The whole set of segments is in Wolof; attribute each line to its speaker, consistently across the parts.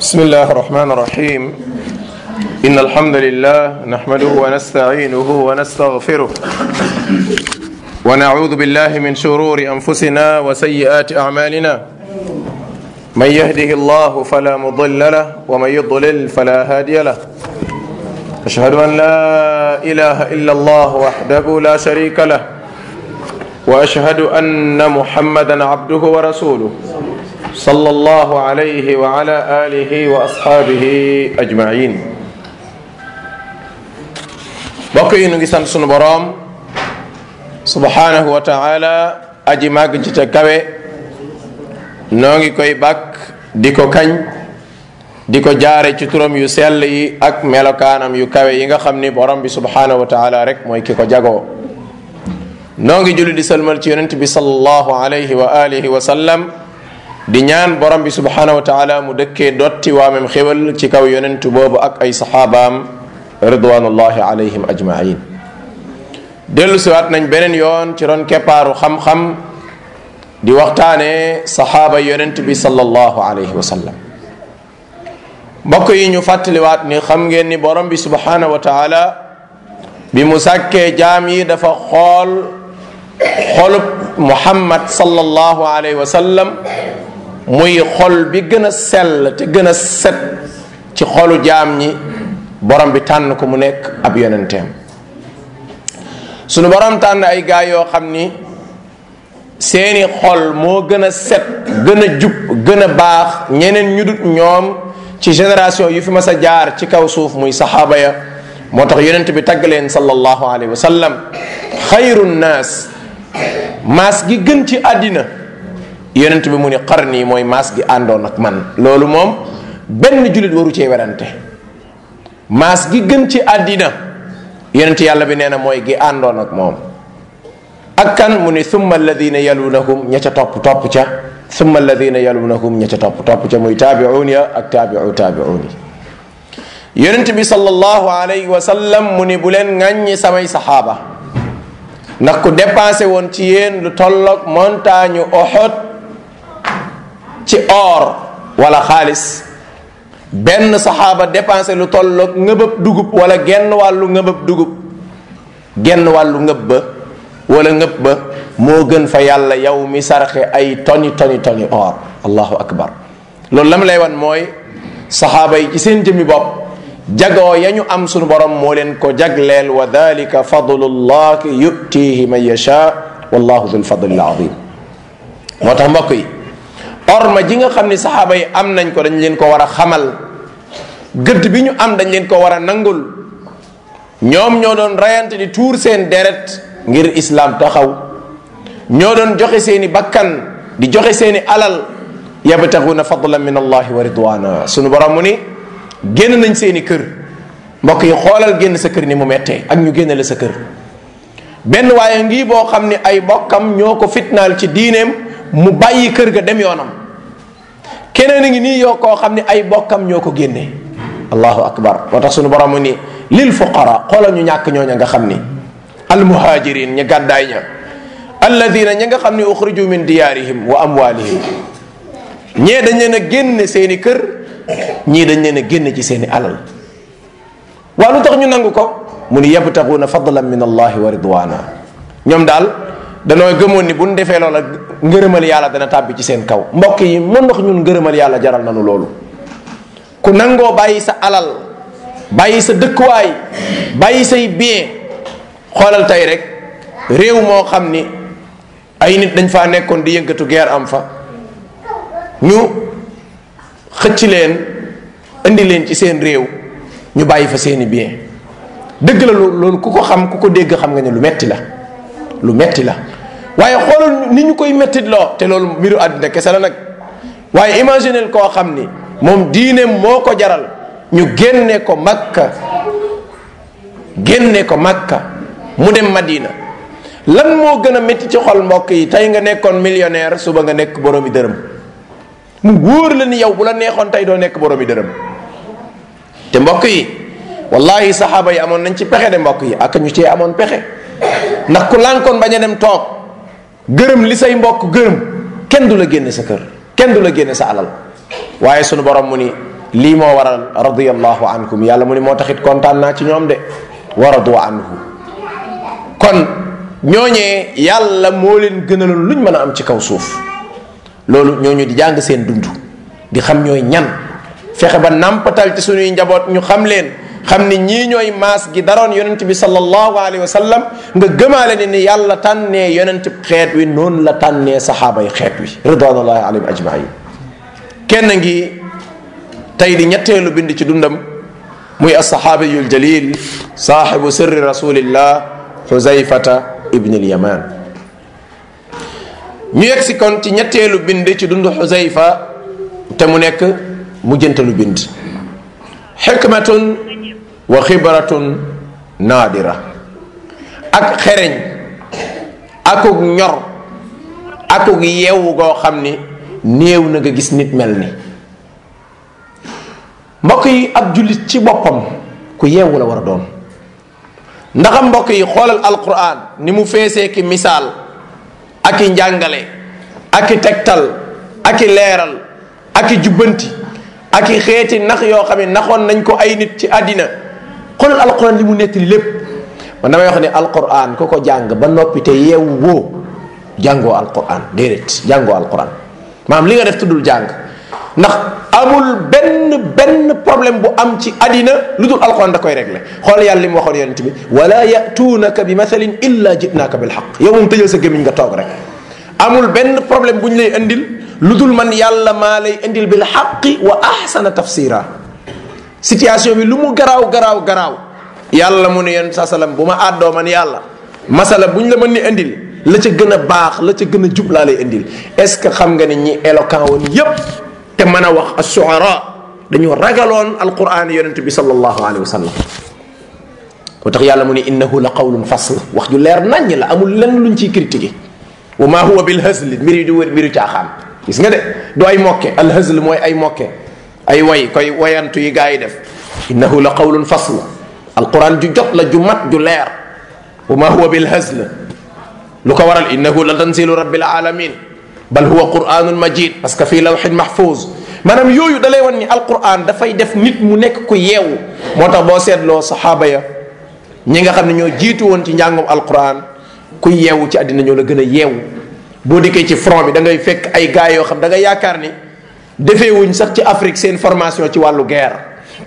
Speaker 1: بسم الله الرحمن الرحيم إن الحمد لله نحمده ونستعينه ونستغفره ونعوذ بالله من شرور أنفسنا وسيئات أعمالنا من يهده الله فلا مضل له ومن يضلل فلا هادي له أشهد أن لا إله إلا الله وحده لا شريك له وأشهد أن محمدا عبده ورسوله صلى الله عليه وعلى آله وأصحابه أجمعين bokk yi nu ngi sant sunu boroom subhanahu wa taala aji màgg ci ca kawe noo ngi koy bàkk di ko kañ di ko jaare ci turam yu sell yi ak melokaanam yu kawe yi nga xam ni borom bi subhanahu wa taala rek mooy ki ko jagoo noo ngi julli di salmal ci yonent bi sallallahu alayhi wa alihi wa sallam di ñaan borom bi subhanahu wa taala mu dëkkee dotti waamem xéwal ci kaw yonentu boobu ak ay saxaabaam ridwanullahi alayhim ajmain dellu siwaat nañ beneen yoon ci ron keppaaru xam-xam di waxtaane saxaaba yonent bi sallallahu alayhi wa sallam mbokk yi ñu fàttaliwaat ni xam ngeen ni borom bi subhanahu wa taala bi mu sàkkee jaam yi dafa xool xolub muhammad sallallahu alayhi wa sallam muy xol bi gën a sell te gën a set ci xolu jaam ñi borom bi tànn ko mu nekk ab yonenteem sunu borom tànn ay gaay yoo xam ni seeni xol moo gën a set gën a jub gën a baax ñeneen ñu dut ñoom ci génération yu fi mas a jaar ci kaw suuf muy saxaaba ya moo tax yonent bi tagg leen sallallahu alayhi wa sallam xayru nnaas maas gi gën ci àddina yonent bi mu ni qarni mooy maas gi àndoon ak man loolu moom benn jullit waru cee werante maas gi gën ci àddina yonent yàlla bi nee na mooy gi àndoon ak moom ak kan mu ni thumma alladina yalunahum ña ca topp topp ca thumma alladina yalunahum ña ca topp topp ca muy taabiuun ya ak taabiu taabiuun yi yonent bi sallallahu alayhi wa sallam mu ni bu leen ŋàññi samay saxaaba ndax ku dépensé woon ci yéen lu tolloog montagne Uhud ci or wala xaalis benn saxaaba dépensé lu tolloog ngëbëb dugub wala genn wàllu ngëbëb dugub genn wàllu ngëb ba wala ngëb ba moo gën fa yàlla yow mi sarxe ay toni toni toni or allahu akbar loolu la mu lay wan mooy saxaaba yi ci seen jëmmi bopp jagoo ya ñu am sunu borom moo leen ko jagleel wa dalika fadlullahi yutihi man yasha wallahu dul fadlil azim moo tax mbokk yi orma ji nga xam ni saxaaba yi am nañ ko dañ leen ko war a xamal gëdd bi ñu am dañ leen ko war a nangul ñoom ñoo doon rayante di tuur seen deret ngir islam taxaw ñoo doon joxe seeni bakkan di joxe seeni alal yabtaxuna fadlan min allahi wa ridwana sunu borom mu ni génn nañ seeni kër mbokk yi xoolal génn sa kër ni mu mettee ak ñu génne la sa kër benn waaye ngi boo xam ni ay bokkam ñoo ko fitnaal ci diineem mu bàyyi kër ga dem yoonam keneen a ngi nii yoo koo xam ni ay bokkam ñoo ko génne allahu akbar moo tax sunu borom ni lil fuqara xoolal ñu ñàkk ñooña nga xam ni almuhajirin ña gàddaay ña alladina ña nga xam ni uxriju min diyaarihim wa amwalihim ñee dañ leen a génne seeni kër ñii dañ leen a génne ci seeni alal waa lu tax ñu nangu ko mu ni yabtaxuuna fadlan min allahi wa ridwana ñoom daal danoo gëmoon ni bu ñu defee loola ngërëmal yàlla dana tàbbi ci seen kaw mbokk yi mën ndox ñun ngërëmal yàlla jaral nanu loolu ku nangoo bàyyi sa alal bàyyi sa dëkkuwaay bàyyi say bien xoolal tey rek réew moo xam ni ay nit dañ faa nekkoon di yëngatu guerre am fa ñu xëcc leen indi leen ci seen réew ñu bàyyi fa seeni bien dëgg la loolu ku ko xam ku ko dégg xam nga ne lu metti la lu metti la waaye xoolal ni ñu koy mettit loo te loolu mbiru àddina kese la nag waaye imaginel koo xam ni moom diineem moo ko jaral ñu génne ko makka génne ko makka mu dem madina lan moo gën a métti ci xol mbokk yi tey nga nekkoon millionnaire suba nga nekk boroomi dërëm mu wóor la ni yow bu la neexoon tey doo nekk boroomi dërëm te mbokk yi wallahi saxaaba yi amoon nañ ci pexe de mbokk yi ak ñu cee amoon pexe ndax ku lànkoon bañ a dem toog gërëm li say mbokk gërëm kenn du la génne sa kër kenn du la génne sa alal waaye sunu borom mu ni lii moo waral radiyallahu ankum yàlla mu ni moo taxit kontaan naa ci ñoom de wa radu anhu kon ñooñee yàlla moo leen gënaloon luñ mën a am ci kaw suuf loolu ñooñu di jàng seen dund di xam ñooy ñan fexe ba nàmpatal ci suñuy njaboot ñu xam leen xam ni ñii ñooy maas gi daroon yonent bi sallallahu alayhi wa sallam nga gëmaale ne ni yàlla tànnee yonent xeet wi noonu la tànnee saxaaba yi xeet wi ridwanullahi alayhim ajmain kenn ngi tey di ñetteelu bind ci dundam muy alsaxaabiyul jalil saaxibu sirri rasulillah xuzayfata ibn alyaman ñu yegg si kon ci ñetteelu bind ci dund xuzayfa te mu nekk mujjantalu bind xikmatun wa xibratun naadira ak xereñ akuk ñor akuk yeewu goo xam ni néew na nga gis nit mel ni mbokk yi ab jullit ci boppam ku yeewu la war a doon ndaxam mbokk yi xoolal alquran ni mu feesee ki misaal ak i njàngale ak i tegtal ak i leeral ak i jubbanti ak i xeeti nax yoo xam ne naxoon nañ ko ay nit ci àddina xoolal alquran li mu nettali lépp man damay wax ne alquran ku ko jàng ba noppi te yeewu woo jàngoo alquran déedéet jàngoo alquran maanaam li nga def tuddul jàng ndax amul benn benn problème bu am ci àddina lu dul alquran da koy réglé xool yàlla li mu waxoon yonent bi wala yatuunaka bi mathalin illa jitnaaka bil xaq yow moom tëjal sa gémmiñ nga toog rek amul benn problème bu ñu lay indil lu dul man yàlla maa lay indil bil xaqi wa ahsana tafsira situation bi lu mu garaaw garaaw garaaw yàlla mu ne yonent saa salaam bu ma àddoo man yàlla masala bu ñu la mën ni indil la ca gën a baax la ca gën a jub laa lay indil est ce que xam nga ni ñi éloquent woon yépp te mën a wax assuara dañoo ragaloon alquran yonent bi sallallahu alayhi wa sallam moo tax yàlla mu ne innahu la qawlun fasl wax ju leer naññ la amul lenn luñ ciy critiqué wa ma huwa bil hazl mbir yi du wër mbiru caaxaan gis nga de du ay mokke al hazl mooy ay mokke ay way koy wayantu yi gaa yi def innahu la qawlun fasl alquran ju jot la ju mat ju leer wa ma huwa bil hazl lu ko waral innahu la tanzilu rabbil alamin bal huwa quranun majid parce que fii lawxin mahfuz maanaam yooyu da lay wan ni alquran dafay def nit mu nekk ku yeewu moo tax boo seetloo saxaaba ya ñi nga xam ne ñoo jiitu woon ci njàngum alquran ku yeewu ci àddina ñoo la gën a yeewu boo dikkee ci front bi da ngay fekk ay gars yoo xam da nga yaakaar ni defee wuñ sax ci Afrique seen formation ci wàllu guerre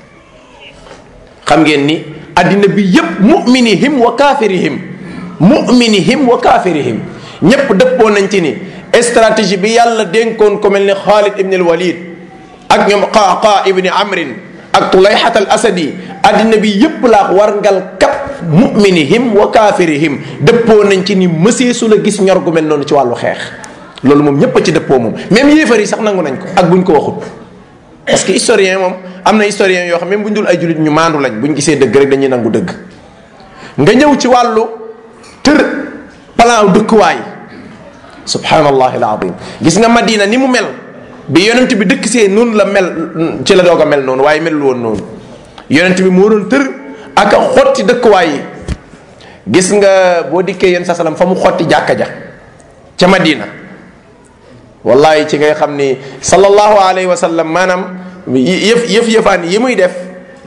Speaker 1: xam ngeen ni àddina bi yépp muminihim wa kaafirihim muminihim wa kaafirihim ñépp dëppoo nañ ci ni stratégie bi yàlla dénkoon ko mel ni Xaalid ibn al Walid ak ñoom Qaaqa ibni Amrin ak Tulayhat al Asadi àddina bi yépp laa warngal kap muminihim wa kaafirihim dëppoo nañ ci ni mësee su la gis ñor gu mel noonu ci wàllu xeex loolu moom ñépp a ci dëppoo moom même yéefar yi sax nangu nañ ko ak buñ ko waxut parce que historien moom am na historien yoo xam même buñ dul ay jullit ñu maandu lañ buñ gisee dëgg rek dañuy nangu dëgg nga ñëw ci wàllu tër plan dëkkuwaay subhanallahi alazim gis nga madina ni mu mel bi yonent bi dëkk see noonu la mel ci la doog a mel noonu waaye melul woon noonu yonent bi moo doon tër ak a xotti dëkkuwaay yi gis nga boo dikkee yéen sa salam fa mu xotti jàkka ja ca madina wallahi ci ngay xam ni sallallahu alayhi wa sallam maanaam yëf yëf yëfaan yi muy def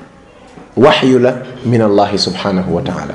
Speaker 1: waxyu la min allahi subhanahu wa taala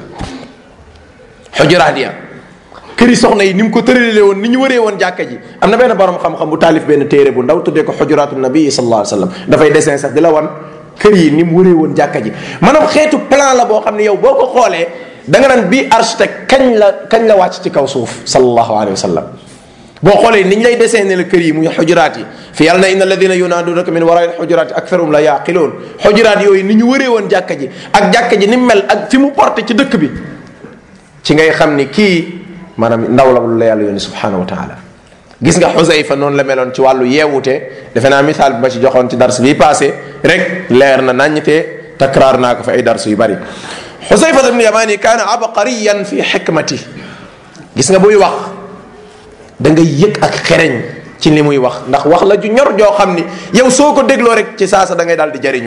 Speaker 1: xujuraat ya këri soxna yi ni mu ko tëralee woon ni ñu wëree woon jàkka ji am na benn borom xam-xam bu taalif benn téere bu ndaw tuddee ko xujuraatu nabi sallallahu alayhi wa sallam dafay dessin sax di la wan kër yi ni mu wëree woon jàkka ji maanaam xeetu plan la boo xam ne yow boo ko xoolee da nga naan bii architecte kañ la kañ la wàcc ci kaw suuf sallallahu alayhi wa sallam boo xoolee ni ñu lay dessiné la kër yi muy xujuraat yi fi yàlla na inna alladina yunaadunaka min waraai xujuraat yi aktharum la yaqiloon xujuraat yooyu ni ñu wëree woon jàkka ji ak jàkka ji ni mu mel ak fi mu porté ci dëkk bi ci ngay xam ni kii maanaam ndaw la lu la yàlla yónni subhanahu wa taala gis nga xusayfa noonu la meloon ci wàllu yeewute defe naa misaal bi ma ci joxoon ci dars bi passé rek leer na naññite takraar naa ko fi ay dars yu bari xusayfa ibn yamani kaana abqariyan fi xikmati gis nga buy wax da nga yëg ak xereñ ci li muy wax ndax wax la ju ñor joo xam ni yow soo ko dégloo rek ci saasa da ngay daal di jariñu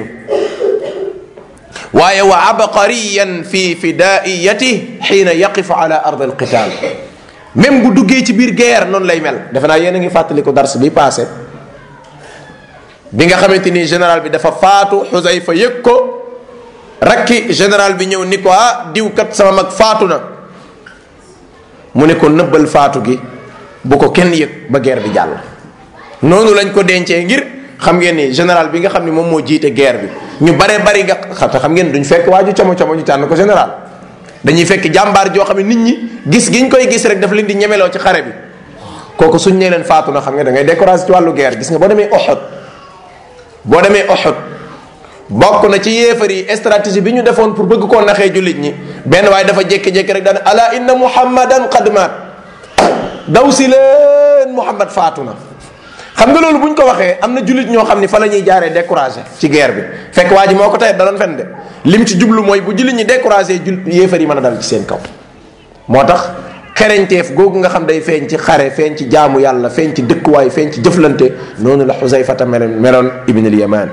Speaker 1: waaye wa abqariyan fi fidaiyati xiina yaqifu ala ard alqital même bu duggee ci biir guerre noonu lay mel defe naa yéen a ngi fàttali ko dars bi passé bi nga xamante ni général bi dafa faatu xusayfa yëg ko rakki général bi ñëw ni ko ah diw kat sama mag faatu na mu ne ko nëbbal faatu gi bu ko kenn yëg ba guerre bi jàll noonu lañ ko dencee ngir xam ngeen ni général bi nga xam ni moom moo jiite guerre bi ñu bare bari nga xam xam ngeen duñ fekk waaju como como ñu tànn ko général dañuy fekk jàmbaar joo xam ne nit ñi gis giñ koy gis rek daf leen di ñemeloo ci xare bi kooku suñ nee leen faatu na xam nga da ngay découragé ci wàllu guerre gis nga boo demee Uhud boo demee Uhud bokk na ci yéefar yi stratégie bi ñu defoon pour bëgg koo naxee jullit ñi benn waaye dafa jékki-jékki rek daan ala inna muhammadan qad maat daw si leen muhammad faatu na xam nga loolu bu ñu ko waxee am na jullit ñoo xam ni fa la ñuy jaaree découragé ci guerre bi fekk waa ji moo ko tey da doon fen de lim ci jublu mooy bu jullit ñi découragé jul yéefar yi mën a dal ci seen kaw moo tax xereñteef googu nga xam day feeñ ci xare feeñ ci jaamu yàlla feeñ ci dëkkuwaay feeñ ci jëflante noonu la xusayfata meloon meloon ibn al yaman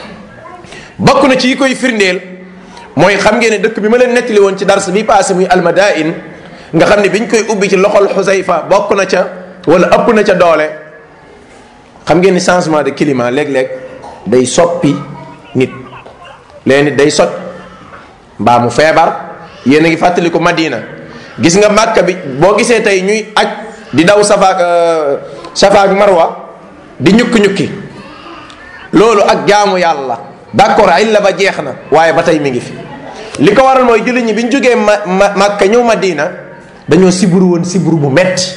Speaker 1: bokk na ci yi koy firndeel mooy xam ngeen ne dëkk bi ma leen nettali woon ci dars bi passé muy almadain nga xam ne biñ koy ubbi ci loxol xusayfa bokk na ca wala ëpp na ca doole xam ngeen ni changement de climat léeg-léeg day soppi nit léegi nit day soj mbaa mu feebar yéen a ngi fàttali ko Madina gis nga Màkka bi boo gisee tey ñuy aj di daw safaak safa ak marwa di ñukki-ñukki loolu ak jaamu yàlla d'accord ay la ba jeex na waaye ba tey mi ngi fi li ko waral mooy jullit ñi bi ñu jógee ma Màkka ñëw Madina dañoo siburu woon siburu bu metti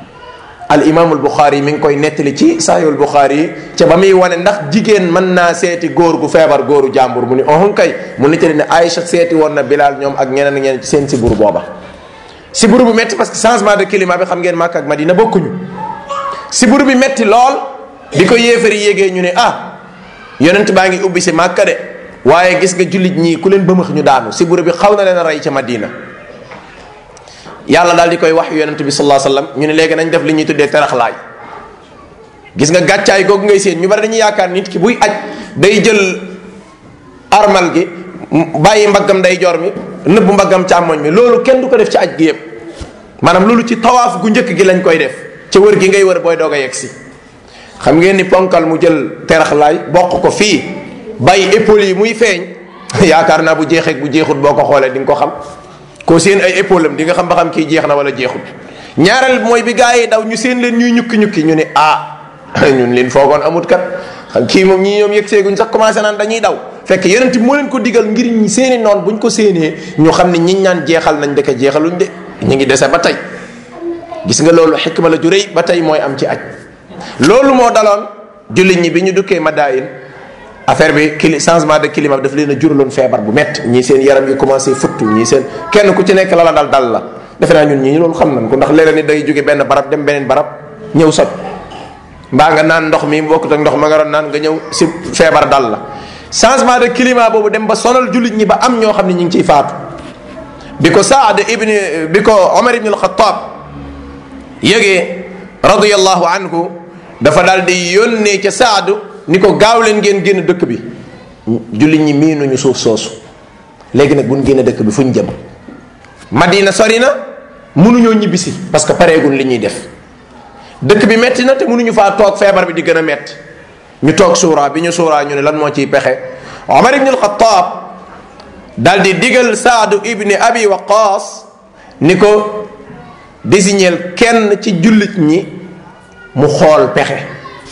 Speaker 1: al imaamul Buxaari mi ngi koy nettali ci saayul Buxaari yi ca ba muy wane ndax jigéen mën naa seeti góor gu feebar góoru jàmbur mu ni ohun kay mu nettali ne Aïcha seeti woon na Bilal ñoom ak ñeneen ñeneen ci seen siburu booba siburu bu metti parce que changement de climat bi xam ngeen Màkka ak Madina bokkuñu siburu bi metti lool di ko yéefari yégee ñu ne ah yonent baa ngi ubbi si Màkka de waaye gis nga jullit ñii ku leen bëmëx ñu daanu siburu bi xaw na leen a rey ca Madina yàlla daal di koy wax yonent bi sallallahu alayhi wasallam ñu ne léegi nañ def li ñuy tuddee teraxlaay gis nga gàccaay googu ngay seen ñu bari dañuy yaakaar nit ki buy aj day jël armal gi bàyyi mbaggam day jor mi nëbbu mbaggam càmmoñ mi loolu kenn du ko def ci aj gi yëpp maanaam loolu ci tawaaf gu njëkk gi lañ koy def ca wër gi ngay wër booy doog a yegg si xam ngeen ni ponkal mu jël teraxlaay bokk ko fii bàyyi épaule yi muy feeñ yaakaar naa bu jeexee bu jeexut boo ko xoolee di nga ko xam koo seen ay épaule am di nga xam ba xam kii jeex na wala jeexut ñaareel mooy bi gaa yi daw ñu seen leen ñuy ñukki ñukki ñu ne ah ñun leen foogoon amut kat xam kii moom ñii ñoom yëg seeguñ sax commencé naan dañuy daw fekk yonent bi moo leen ko digal ngir ñi seeni noon buñ ko séenee ñu xam ne ñiñ naan jeexal nañ dëkk jeexaluñ de ñu ngi dese ba tey gis nga loolu xikma la ju rëy ba tey mooy am ci aj loolu moo daloon jullit ñi bi ñu dukkee Madain affaire bi cli changement de climat bi daf leen a juraloon feebar bu métti ñii seen yaram yi commencé futtu ñii seen kenn ku ci nekk la la dal dal la defe naa ñun ñii loolu xam nañ ko ndax léeg-léeg ni day jóge benn barab dem beneen barab ñëw soj mbaa nga naan ndox mi bokkut ak ndox ma nga doon naan nga ñëw si feebar dal la changement de climat boobu dem ba sonal jullit ñi ba am ñoo xam ne ñu ngi ciy faatu bi ko Saad ibni bi ko Omar ibn al-Khattab yëgee radiyallahu anhu dafa daal di yónnee ca Saadu ni ko gaaw leen ngeen génn dëkk bi jullit ñi miinuñu suuf soosu léegi nag bu ñu génn dëkk bi fu ñu jëm Madina sori na mënuñoo ñibbisi parce que pareegun li ñuy def dëkk bi metti na te mënuñu faa toog feebar bi di gën a metti ñu toog suuraa bi ñu suuraa ñu ne lan moo ciy pexe Omar ibn al-Khattab daal di digal Saadu ibni Abi Waqaas ni ko désigneel kenn ci jullit ñi mu xool pexe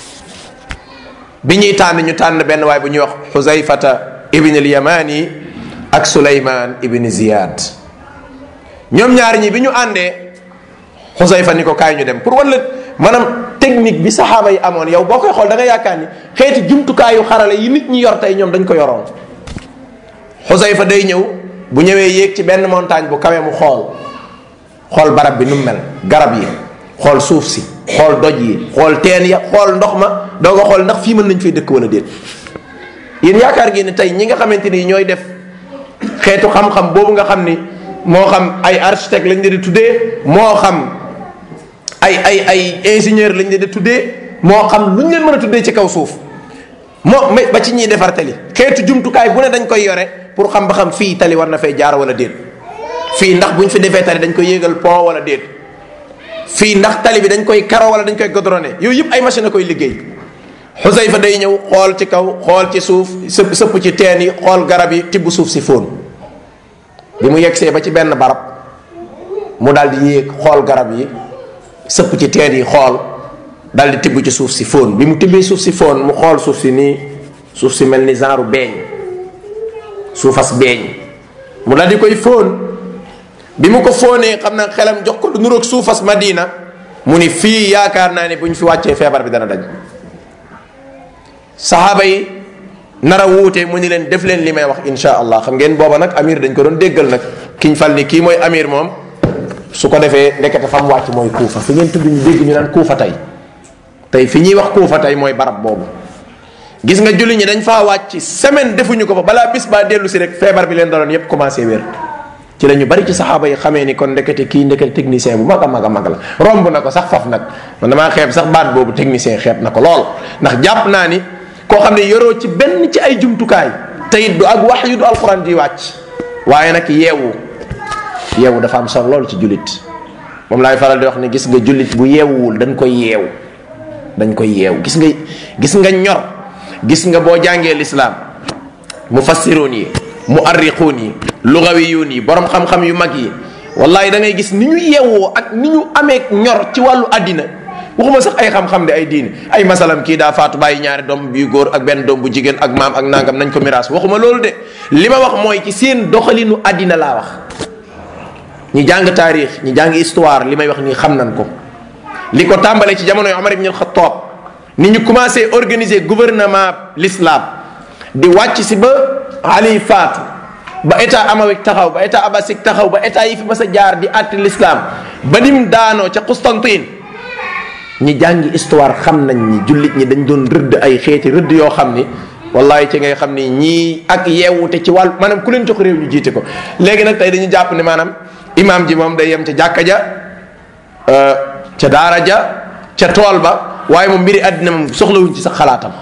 Speaker 1: bi ñuy tànn ñu tànn benn waay bu ñuy wax xuzayfata ibn al yamani ak suleyman ibn ziyad ñoom ñaar ñi bi ñu àndee xuzayfa ni ko kaay ñu dem pour wala maanaam technique bi saxaaba yi amoon yow boo koy xool da nga yaakaar ni xeeti jumtukaayu xarale yi nit ñi yor tey ñoom dañ ko yoroon xuzayfa day ñëw bu ñëwee yéeg ci benn montagne bu kawe mu xool xool barab bi nu mu mel garab yi xool suuf si xool doj yi xool teen ya xool ndox ma doo nga xool ndax fii mën nañ fay dëkk wala déet yéen yaakaar ngeen ne tey ñi nga xamante ni ñooy def xeetu xam-xam boobu nga xam ni moo xam ay architecte lañ leen di tuddee moo xam ay ay ay ingénieur lañ leen di tuddee moo xam lu ñu leen mën a tuddee ci kaw suuf moo ba ci ñiy defar tali xeetu jumtukaay bu ne dañ koy yore pour xam ba xam fii tali war na fay jaar wala déet fii ndax bu ñu fi defee tali dañ koy yéegal pont wala déet fii ndax tali bi dañ koy karo wala dañ koy godrone yooyu yëpp ay machine a koy liggéey xusayfa day ñëw xool ci kaw xool ci suuf sëpp sëpp ci teen yi xool garab yi tibb suuf si fóon bi mu yegsee ba ci benn barab mu daal di yéeg xool garab yi sëpp ci teen yi xool daal di tibb ci suuf si fóon bi mu tibbee suuf si fóon mu xool suuf si nii suuf si mel ni genre beeñ suufas beeñ mu daal di koy fóon bi mu ko fóonee xam na xelam jox ko lu nuroog suufas madina mu ni fii yaakaar naa ne bu ñu fi wàccee feebar bi dana daj saxaaba yi nar a wuute mu ni leen def leen li may wax insha allah xam ngeen booba nag amir dañ ko doon déggal nag kiñ fal ni kii mooy amir moom su ko defee ndekete fa mu wàcc mooy kuufa fi ngeen tudd ñu dégg ñu naan kuufa tey tey fi ñuy wax kuufa tey mooy barab boobu gis nga julli ñi dañ faa wàcc semaine defuñu ko fa balaa bis baa dellu si rek feebar bi leen daloon yépp commencé wér ci la ñu bari ci saxaaba yi xamee ni kon ndekete kii ndekete technicien bu mag a mag a mag la romb na ko sax faf nag man damaa xeeb sax baat boobu technicien xeeb na ko lool ndax jàpp naa ni koo xam ne yoroo ci benn ci ay jumtukaay te it du ak wax yu du alxuraan di wàcc waaye nag yeewu yeewu dafa am solo lool ci jullit moom laay faral di wax ni gis nga jullit bu yeewuwul dañ koy yeew dañ koy yeew gis nga gis nga ñor gis nga boo jàngee lislaam mufassiroon yi muarriquun yi lugawiyuun yi borom xam-xam yu mag yi wallahi da ngay gis ni ñu yeewoo ak ni ñu amee ñor ci wàllu àddina waxuma sax ay xam-xam de ay diine ay masalam kii daa faatu bàyyi ñaari doom yu góor ak benn doom bu jigéen ak maam ak nangam nañ ko miraas waxuma loolu de li ma wax mooy ci seen doxalinu àddina laa wax ñi jàng taarix ñi jàng histoire li may wax nii xam nañ ko li ko tàmbalee ci jamonoy Omar ibn al-Khattab ni ñu commencé organiser gouvernement l'islam di wàcc si ba Ali faatu ba état amawik taxaw ba état abbasik taxaw ba état yi fi mas a jaar di àtte l'islam ba nim daanoo ca Constantine ñi jàngi histoire xam nañ ni jullit ñi dañ doon rëdd ay xeeti rëdd yoo xam ni wallahi ci ngay xam ni ñii ak yeewute ci wàllu maanaam ku leen jox réew ñu jiite ko léegi nag tey dañu jàpp ne maanaam imaam ji moom day yem ca jàkka ja ca daara ja ca tool ba waaye moom mbiri àddina moom soxlawuñ ci sax xalaatam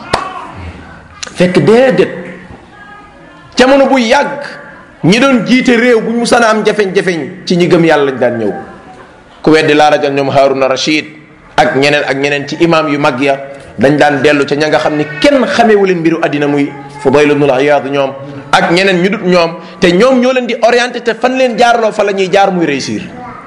Speaker 1: fekk déedéet jamono bu yàgg ñi doon jiite réew bu ñu musana am jafeñ-jafeñ ci ñi gëm yàlla lañ daan ñëw ku weddi laa rajal ñoom Haruna Rashid ak ñeneen ak ñeneen ci imam yu mag ya dañ daan dellu ca ña nga xam ni kenn xamewu leen mbiru àddina muy Fudayl ibn al-Iyad ñoom ak ñeneen ñu dut ñoom te ñoom ñoo leen di orienté te fan leen jaarloo fa la ñuy jaar muy réussir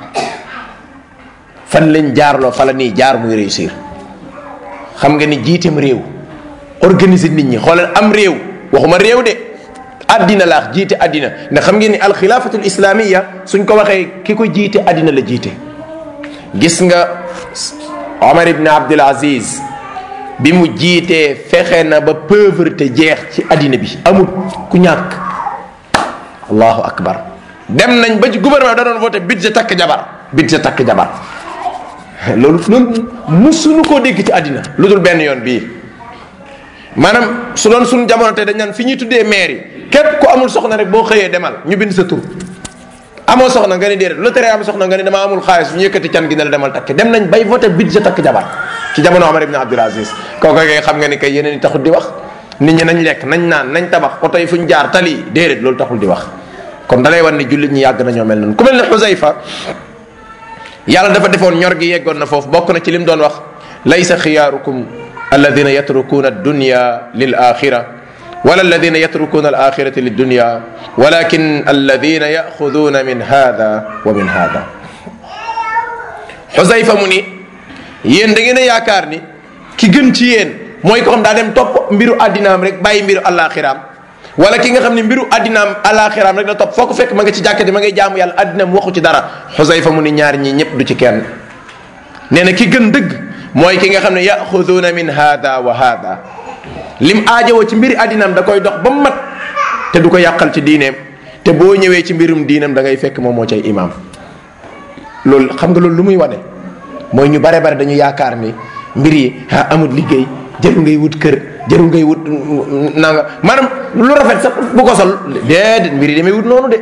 Speaker 1: fan leen jaarloo fa la ñuy jaar muy réussir xam nga ni jiiteem réew organiser nit ñi xoolal am réew waxuma réew de addina laax jiite addina ndax xam ngeen ni alxilaafatul islamiya suñ ko waxee ki ko jiite addina la jiite gis nga Omar ibn Abdul Aziz bi mu jiitee fexe na ba pauvreté jeex ci addina bi amul ku ñàkk allahu akbar dem nañ ba ci gouvernement da doon voté budget takk jabar budget takk jabar loolu loolu musuñu koo dégg ci àddina lu dul benn yoon bii maanaam su doon suñu jamono te dañ naan fi ñuy tuddee maire yi képp ku amul soxna rek boo xëyee demal ñu bind sa tur amoo soxna nga ni déedéet lu tere am soxna nga ni dama amul xaalis ñu yëkkati can gi ne la demal takk dem nañ bay voté budget takk jabar ci jamono Omar ibn Abdul Aziz kooku kay xam nga ni kay yeneen i taxul di wax nit ñi nañ lekk nañ naan nañ tabax oto yi fuñ jaar tali déedéet loolu taxul di wax kon dalay wan ni jullit ñi yàgg nañoo mel noonu ku mel ne Xusayfa yàlla dafa defoon ñor gi yeggoon na foofu bokk na ci lim doon wax laysa xiyaarukum alladina yatrukuuna addunya lil axira wala alladina yatrukuuna al axirati lid dunya walakin alladina yaxuduuna min hada wa min hada xusayfa mu ni yéen da ngeen a yaakaar ni ki gën ci yéen mooy ko xam daa dem topp mbiru àddinaam rek bàyyi mbiru alaxiraam wala ki nga xam ne mbiru àddinaam alaxiraam rek la topp foo ko fekk ma nga ci jàkkati ma ngay jaamu yàlla àddinaam waxu ci dara xusayfa mu ni ñaar ñi ñëpp du ci kenn nee na ki gën dëgg mooy ki nga xam ne yaxuduuna min hada wa hada lim aajowoo ci mbiri àddinaam da koy dox ba mu mat te du ko yàqal ci diineem te boo ñëwee ci mbirum diineem da ngay fekk moom moo cay imaam loolu xam nga loolu lu muy wane mooy ñu bare bare dañu yaakaar ni mbir yi ah amul liggéey jarul ngay wut kër jarul ngay wut nanga maanaam lu rafet sax bu ko sol déedéet mbir yi damay wut noonu de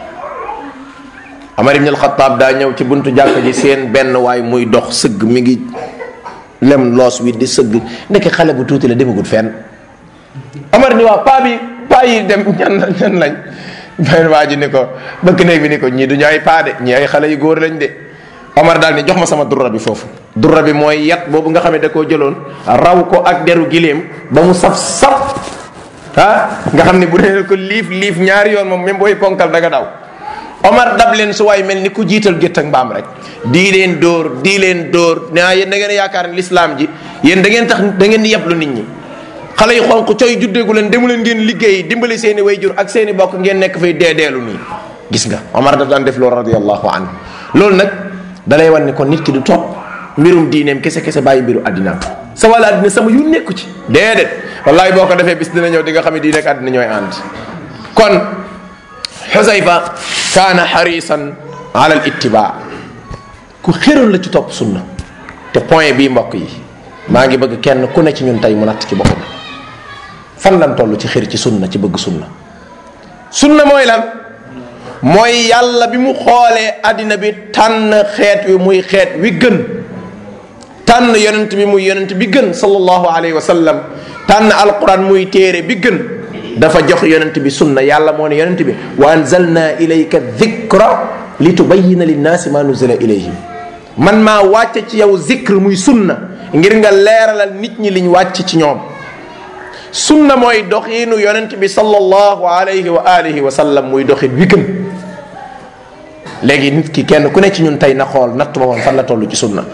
Speaker 1: Amar ibn al-Khattab daa ñëw ci buntu jàkk ji seen benn waay muy dox sëgg mi ngi lem loos wi di sëgg nekk xale bu tuuti la demagut fenn Amar ni waa paa bi paa yi dem ñan ñan lañ benn waa ji ni ko bëkk néeg bi ni ko ñii duñu ay paa de ñii ay xale yu góor lañ de Omar daal ni jox ma sama durra bi foofu durra bi mooy yat boobu nga xam ne da koo jëloon raw ko ak deru giléem ba mu saf saf ah nga xam ne bu dee ko liif liif ñaari yoon moom même booy ponkal da nga daw Omar dab leen su waay mel ni ku jiital gétt ak mbaam rek di leen dóor di leen dóor naa yéen da ngeen yaakaar ne lislaam ji yéen da ngeen tax da ngeen di yeblu nit ñi xale yu xonq coy juddeegu leen demu leen ngeen liggéey dimbali seen i wayjur ak seen i bokk ngeen nekk fay deedeelu nii gis nga Omar daf daan def loolu radiallahu anhu loolu nag dalay wan ne kon nit ki du topp mbirum diineem kese kese bàyyi mbiru addinaam sa wàllu addina sama yu nekku ci déedéet wallahi boo ko defee bis dina ñëw di nga xam ne diine ak addina ñooy ànd kon xusayfa kaana xarisan ala al ittibaa ku xéroon la ci topp sunna te point bii mbokk yi maa ngi bëgg kenn ku ne ci ñun tey mu natt ci boppam fan lan toll ci xër ci sunna ci bëgg sunna sunna mooy lan mooy yàlla bi mu xoolee àddina bi tànn xeet wi muy xeet wi gën tànn yonent bi muy yonent bi gën sallallahu alayhi wa sallam tànn alquran muy téere bi gën dafa jox yonent bi sunna yàlla moo ne yonent bi wa anzalna ilayka dhikra li tubayina linnaasi ma nuzila ilayhim man maa wàcce ci yow zikr muy sunna ngir nga leeralal nit ñi liñ wàcc ci ñoom sunna mooy doxiinu yonent bi sallallahu alayhi wa alihi wa sallam muy doxin wi gën léegi nit ki kenn ku ne ci ñun tey na xool natt ba woon fan la toll ci sunna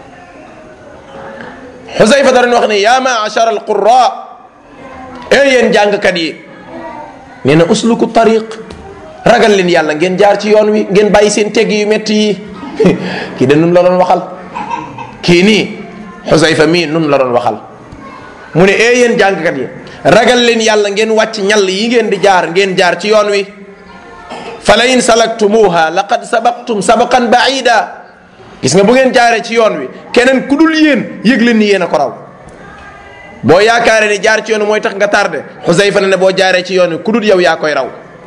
Speaker 1: xusayfa dara wax ne yaa maachara alqura ee yéen jàngkat yi nee na usluku tariq ragal leen yàlla ngeen jaar ci yoon wi ngeen bàyyi seen tegg yu metti yi kii de nun la doon waxal kii nii xusayfa mii nun la doon waxal mu ne ee yéen jàngkat yi ragal leen yàlla ngeen wàcc ñall yi ngeen di jaar ngeen jaar ci yoon wi fa la in salaktumuha laqad sabaqtum sabaqan baida gis nga bu ngeen jaaree ci yoon wi keneen ku dul yéen yëg leen ni yéen a ko raw boo yaakaaree ni jaar ci yoon wi mooy tax nga tardé xusayfa ne ne boo jaaree ci yoon wi ku dul yow yaa koy raw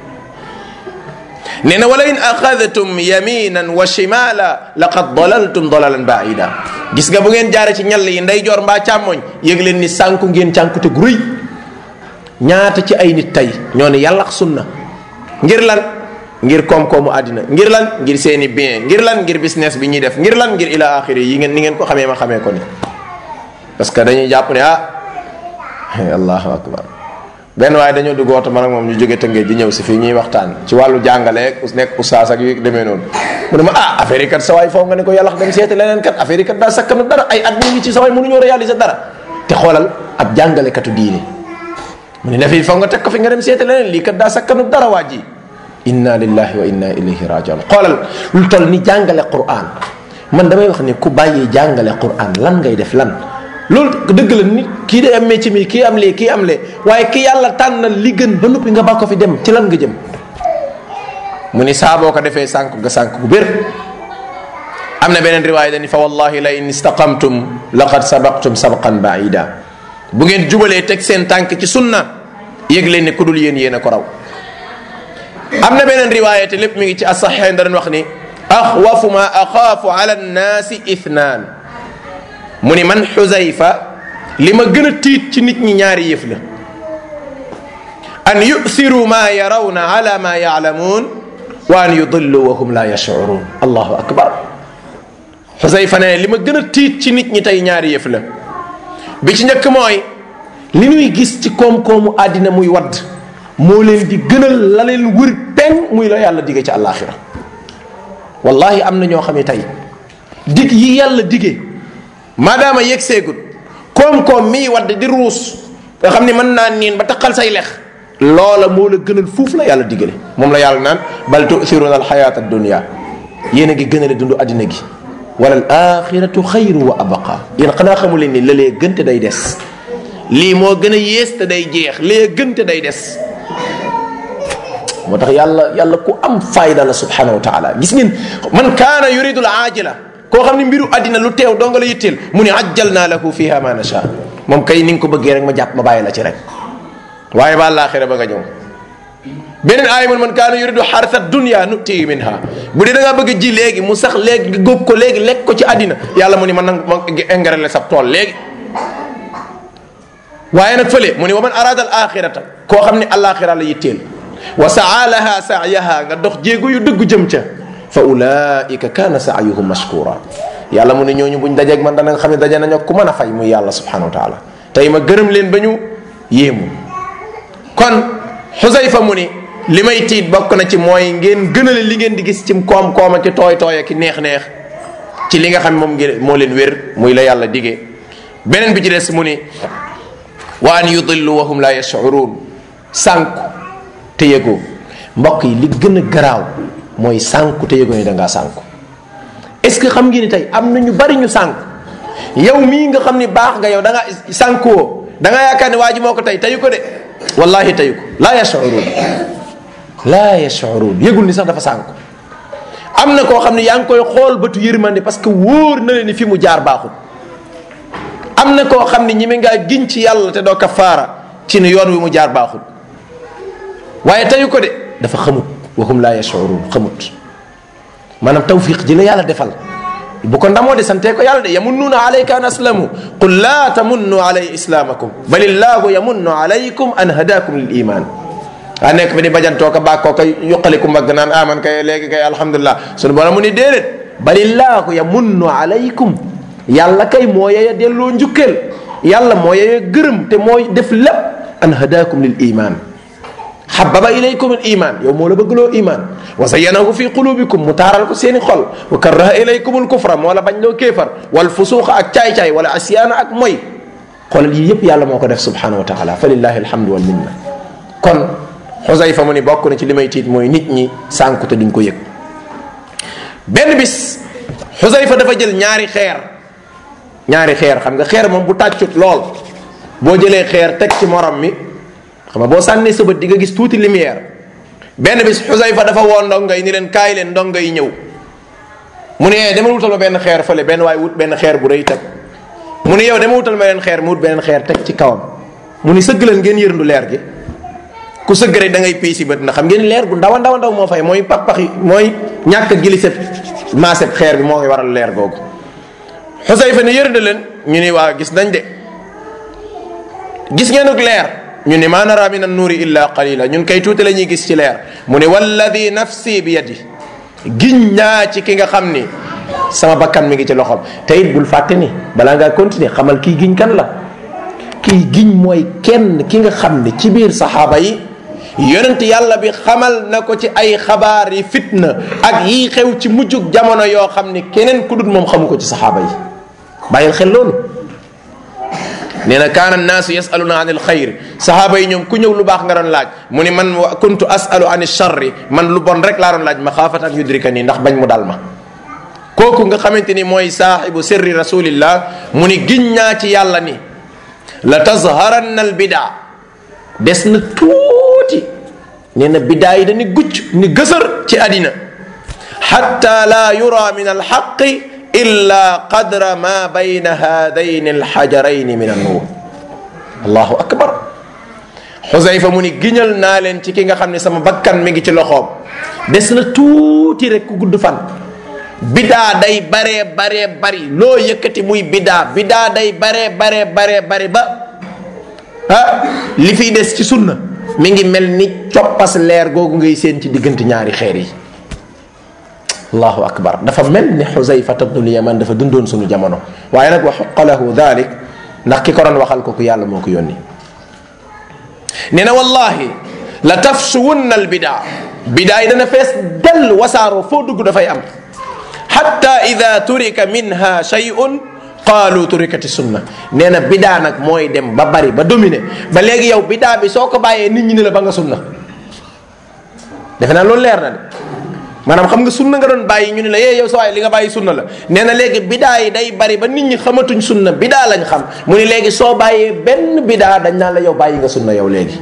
Speaker 1: nee na wala in axadtum yaminan wa shimala laqad dalaltum dalalan baida gis nga bu ngeen jaaree ci ñall yi ndeyjoor mbaa càmmoñ yëg leen ni sànku ngeen cànkute gu rëy ñaata ci ay nit tey ñoo ne yàlla ak sunna ngir lan ngir koom-koomu àddina ngir lan ngir seeni bien ngir lan ngir business bi ñuy def ngir lan ngir ila axiri yi ngeen ni ngeen ko xamee ma xamee ko ni parce que dañuy jàpp ne ah allahu akbar benn waaye dañoo dugg oto man ak moom ñu jóge tëngee ji ñëw si fii ñuy waxtaan ci wàllu jàngale nekk oustaz ak yu demee noonu mu ne ma ah affaire yi kat sa waay foofu nga ne ko yàlla dem seeti leneen kat affaire yi kat daa sakkanu dara ay at mi ngi ci sa waay mënuñoo réaliser dara te xoolal ab jàngalekatu diine mu ne dafay foog nga teg ko fi nga dem seeti leneen lii kat daa sakkanu dara waa ji inna lillahi wa inna ilayhi rajiun xoolal lu toll ni jàngale quran man damay wax ni ku bàyyi jàngale quran lan ngay def lan loolu dëgg la nit kii day am métier mi kii am lee kii am lee waaye ki yàlla tànnal li gën ba noppi nga ba ko fi dem ci lan nga jëm mu ni saa boo ko defee sànk nga sànk bu bér am na beneen riwaaya dani fa wallahi la in istaqamtum laqad sabaqtum sabqan baida bu ngeen jubalee teg seen tànk ci sunna yëg leen ne ku dul yéen yéen a ko raw am na beneen riwaaya te lépp mi ngi ci asaxeen da doon wax ni axwafu ma axaafu ala nnaasi ithnaan mu ni man xusayfa li ma gën a tiit ci nit ñi ñaari yëf la an yusiru ma yarawna ala ma yaalamuun wa an yudillu wa hum la yashcuruun allahu akbar xusayfa ne li ma gën a tiit ci nit ñi tey ñaari yëf la bi ci njëkk mooy li ñuy gis ci koom-koomu àddina muy wadd moo leen di gënal la leen wër peng muy la yàlla dige ci àllaaxira wallahi am na ñoo xam ne tey dig yi yàlla dige maadaama yegg seegut koom-koom mii wadd di ruus nga xam ne mën naa niin ba taqal say lex loola moo la gënal fuuf la yàlla digale moom la yàlla naan bal tu'thiruna alxayata addunia yéen a ngi gënale dund addina gi wala al axiratu xayru wa abqa yéen xanaa xamu leen ni la lee gën te day des lii moo gën a yées te day jeex lee gën te day des moo tax yàlla yàlla ku am fayda la subhanahu wa taala gis ngeen man kaana yuridu al aajila koo xam ne mbiru àddina lu teew donga la yitteel mu ne ajjal naa lahu fiha ma nasha moom kay ni nga ko bëggee rek ma jàpp ma bàyyi la ci rek waaye ba àllaaxira ba nga ñëw beneen aaya mun man kaana yuridu xarsa dunya nutii minha bu dee da ngaa bëgg a ji léegi mu sax léegi nga góob ko léegi lekk ko ci àddina yàlla mu ni man nag ma engrais sab tool léegi waaye nag fële mu ni wa man arada al axirata koo xam ne àllaaxira la yitteel wa saa laha saayaha nga dox jéego yu dëggu jëm ca fa ulaika kaana saayuhum mashkura yàlla mu ne ñooñu buñ dajeeg man dana nga xam ne daje nañu ku mën a fay muy yàlla subhanahu wa taala tey ma gërëm leen ba ñu yéemu kon xusayfa mu ni li may tiit bokk na ci mooy ngeen gënale li ngeen di gis ci koom-koom ak tooy tooy ak neex-neex ci li nga xam moom ngeen moo leen wér muy la yàlla dige beneen bi ci des mu ni wa an yudillu wa hum la yashurun sànku te yëgoo mbokk yi li gën a garaaw mooy sànku te yëgoo ni da ngaa sànku est-ce que xam ngeen ni tey am na ñu bari ñu sànku yow mii nga xam ni baax nga yow da nga sànkuwoo da nga yaakaar ne waa ji moo ko tey teyu ko de wallahi teyu ko laa yashurun laa yashurun yëgul ni sax dafa sànku am na koo xam ne yaa ngi koy xool bëtu yërmande parce que wóor na leen ni fi mu jaar baaxul am na koo xam ne ñi mi ngaa giñ ci yàlla te doo kafaara ci ne yoon wi mu jaar baaxul waaye teyu ko de dafa xamut waxum laa yashurun xamut maanaam tawfiq ji la yàlla defal bu ko ndamoo de santee ko yàlla de yamunnuuna alayka an aslamu qul laa tamunnu alay islaamakum bal illaahu yamunnu alaykum an hadakum lil iman waa nekk fi di bajantoo ko bàkkoo ko yuqaliku mbagg naan aman kay léegi kay alhamdulilah sunu borom mu ni déedéet bal illaahu yamunnu alaykum yàlla kay moo yeye delloo njukkeel yàlla moo yeye gërëm te mooy def lépp an hadakum lil iman xababa ilaykum al iman yow moo la bëggloo iman wa zayyanahu fi qulubikum mu taaral ko seeni xol wa karaha ilaykum al kufra moo la bañ loo kéefar wal fusuuqa ak caay-caay wala asyaana ak moy xoolal yii yëpp yàlla moo ko def subhanahu wa taala fa lillahi alhamdu wal minna kon xusayfa mu ni bokk na ci li may tiit mooy nit ñi sànku te duñ ko yëg benn bis xusayfa dafa jël ñaari xeer ñaari xeer xam nga xeer moom bu tàccut lool boo jëlee xeer teg ci morom mi xam nga boo sànnee sa bët di nga gis tuuti lumière benn bis xusayfa dafa woo ndongo yi ni leen kaay leen ndongo yi ñëw mu ne dama wutal ma benn xeer fële benn waaye wut benn xeer bu rëy teg mu ne yow dama wutal ma leen xeer mu wut beneen xeer teg ci kawam mu ni sëgg leen ngeen yërndu leer gi ku sëgg rek da ngay piisi bët ndax xam ngeen leer gu ndaw a ndaw a ndaw moo fay mooy pax yi mooy ñàkk a giliseb maaseb xeer bi moo koy waral leer googu xusayfa ne yërndu leen ñu ni waa gis nañ de gis ngeen ak leer ñu ni maa nara min annuuri illa qalila ñun kay tuuti la ñuy gis ci leer mu ne walladi nafsi bi yadi giñ naa ci ki nga xam ni sama bakkan mi ngi ci loxoom te it bul fàtte ni balaa ngaa continuer xamal kii giñ kan la kii giñ mooy kenn ki nga xam ni ci biir saxaaba yi yonent yàlla bi xamal na ko ci ay xabaar yi fitna ak yii xew ci mujjug jamono yoo xam ni keneen ku dul moom xamu ko ci saxaaba yi bàyyil xel loolu nee na kaana annaasu yasaluna an alxayr sahaaba yi ñoom ku ñëw lu baax nga doon laaj mu ni man kuntu asalu an charri man lu bon rek laa doon laaj maxaafat an yudrika nii ndax bañ mu dal ma kooku nga xamante ni mooy saaxibu sirri rasulillah mu ni giñ naa ci yàlla ni la tazharanna al bidaa des na tuuti nee na bidaa yi dañu gucc ni gësër ci àddina xatta la yura min alxaqi illa qadra ma bayna hadayn alxajarayn min annuur allahu akbar xusayfa mu ni giñal naa leen ci ki nga xam ne sama bakkan mi ngi ci loxoom des na tuuti rek ku gudd fan bidaa day baree baree bari loo yëkkati muy bidaa bidaa day baree baree baree bari ba ah li fiy des ci sunna mi ngi mel ni coppas leer googu ngay seen ci diggante ñaari xeer yi allahu akbar dafa mel ni xusayfata bnul yaman dafa dundoon sunu jamono waaye nag wa xuqa lahu dalik ndax ki ko doon waxal ko ku yàlla moo ko yónni nee na wallahi la tafsuwunna al bidaa bidaa yi dana fees dell wasaaroo foo dugg dafay am xatta ida turika minha shay'un qaalu turikati sunna nee na bidaa nag mooy dem ba bari ba dominer ba léegi yow bidaa bi soo ko bàyyee nit ñi ne la ba nga sunna defe naa loolu leer na de maanaam xam nga sunna nga doon bàyyi ñu ne la yee yow sa waay li nga bàyyi sunna la nee na léegi bidaa yi day bari ba nit ñi xamatuñ sunna bidaa lañ xam mu ni léegi soo bàyyee benn bidaa dañ naan la yow bàyyi nga sunna yow léegi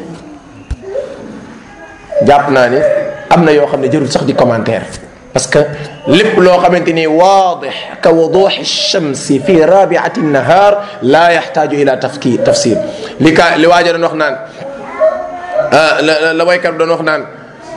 Speaker 1: jàpp naa ni am na yoo xam ne jërul sax di commentaire parce que lépp loo xamante ni waadix ka wuduxi shamsi fi rabiati nahar la yaxtaaju ila tafki tafsir li ka li waaja doon wax naan la la waykat doon wax naan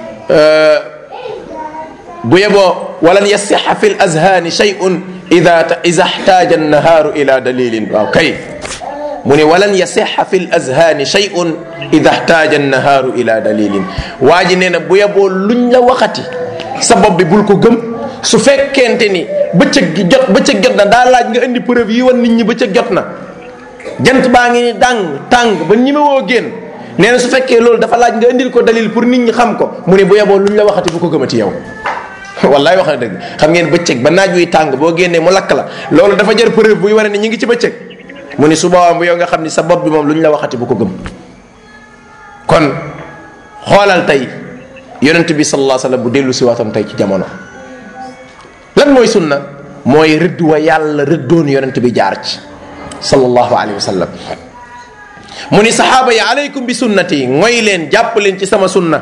Speaker 1: bu yeboo walan yasixa fi l azhaani shay'un ida ida xtaaja annahaaru ila dalilin waaw kay mu ne walan yasixa fi l azhaani shay'un ida xtaaja annahaaru ila dalilin waa ji nee na bu yeboo luñ la waxati sa bopp bi bul ko gëm su fekkente ni bëccëg gi jot bëccëg jot na daa laaj nga indi preuve yi wan nit ñi bëccëg jot na jant baa ngi ni dàng tàng ba ñi ma woo génn nee na su fekkee loolu dafa laaj nga indil ko dalil pour nit ñi xam ko mu ne bu yeboo lu ñu la waxati bu ko gëmati yow wallaay wax na dëgg xam ngeen bëccëg ba naaj wuy tàng boo génnee mu lakk la loolu dafa jar preuve buy wane ni ñu ngi ci bëccëg mu ni su boobaa bu yow nga xam ni sa bopp bi moom lu ñu la waxati bu ko gëm kon xoolal tey yonent bi sallallahu alayhi wasallam bu dellu si waatam tey ci jamono lan mooy sunna mooy rëdd wa yàlla rëddoon yonent bi jaar ci sallallahu alayhi wasallam mu ni saxaaba yi aleykum bi sunnati ngoy leen jàpp leen ci sama sunna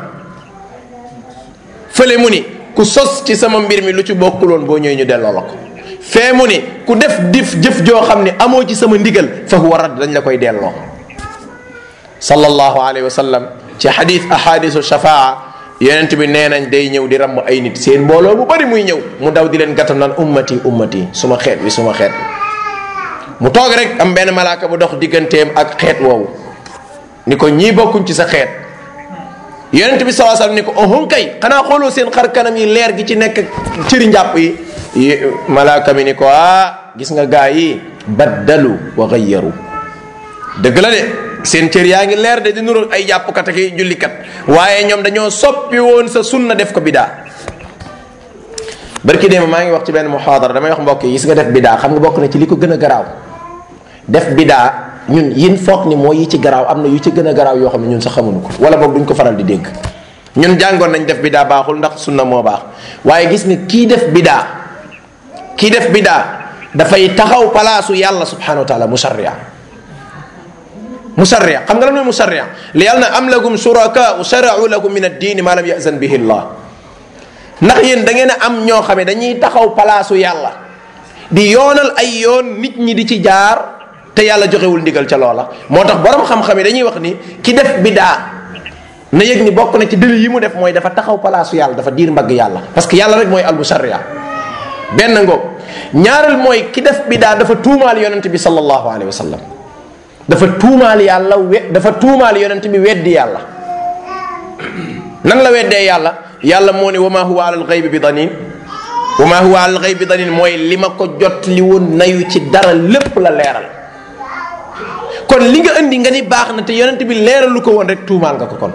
Speaker 1: fële mu ni ku sos ci sama mbir mi lu ci bokkuloon boo ñëwee ñu delloo la ko fee mu ni ku def dif jëf joo xam ne amoo ci sama ndigal fa huwa radd dañ la koy delloo sallallahu alayhi wa sallam ci xadis ahadisu shafaa yonent bi nee nañ day ñëw di ramm ay nit seen mbooloo bu bari muy ñëw mu daw di leen gàttam naan ummati ummati suma xeet wi suma xeet wi mu toog rek am benn malaaka bu dox digganteem ak xeet woowu ni ko ñii bokkuñ ci sa xeet yonent bi salaa sallam ni ko ohun kay xanaa xooloo seen xar kanam yi leer gi ci nekk cëri njàpp yi malaaka mi ni ko ah gis nga gaa yi baddalu wa gayyaru dëgg la de seen cër yaa ngi leer de di nuru ay jàppkat ak jullikat waaye ñoom dañoo soppi woon sa sunna def ko bidaa barki démb maa ngi wax ci benn muhaadara damay wax mbokk yi gis nga def bidaa xam nga bokk na ci li ko gën a garaaw def bidaa ñun yin foog ni mooy yi ci garaaw am na yu ci gën a garaaw yoo xam ne ñun sax xamuñu ko wala boog duñ ko faral di dégg ñun jàngoon nañ def bidaa baaxul ndax sunna moo baax waaye gis nga kii def bidaa kii def bidaa dafay taxaw palaasu yàlla subhanahu wa taala musarria musarria xam nga lan mooy musarria li yàlla na am lakum suraka sharau lakum min ad-diini ma lam yazan bihi llah ndax yéen da ngeen a am ñoo xam ne dañuy taxaw palaasu yàlla di yoonal ay yoon nit ñi di ci jaar te yàlla joxewul ndigal ca loola moo tax borom xam-xam yi dañuy wax ni ki def bidaa na yëg ni bokk na ci dëli yi mu def mooy dafa taxaw palaasu yàlla dafa diir mbagg yàlla parce que yàlla rek mooy al musarria benn ngoog ñaareel mooy ki def bidaa dafa tuumaal yonent bi sallallahu alayhi wa sallam dafa tuumaal yàlla we dafa tuumaal yonent bi weddi yàlla nan la weddee yàlla yàlla moo ne wa ma huwa alal xaybi bi danin wa ma huwa alal xaybi bi danin mooy li ma ko jot li woon nayu ci dara lépp la leeral kon li nga indi nga ni baax na te yonent bi leeralu ko woon rek tuumaal nga ko kon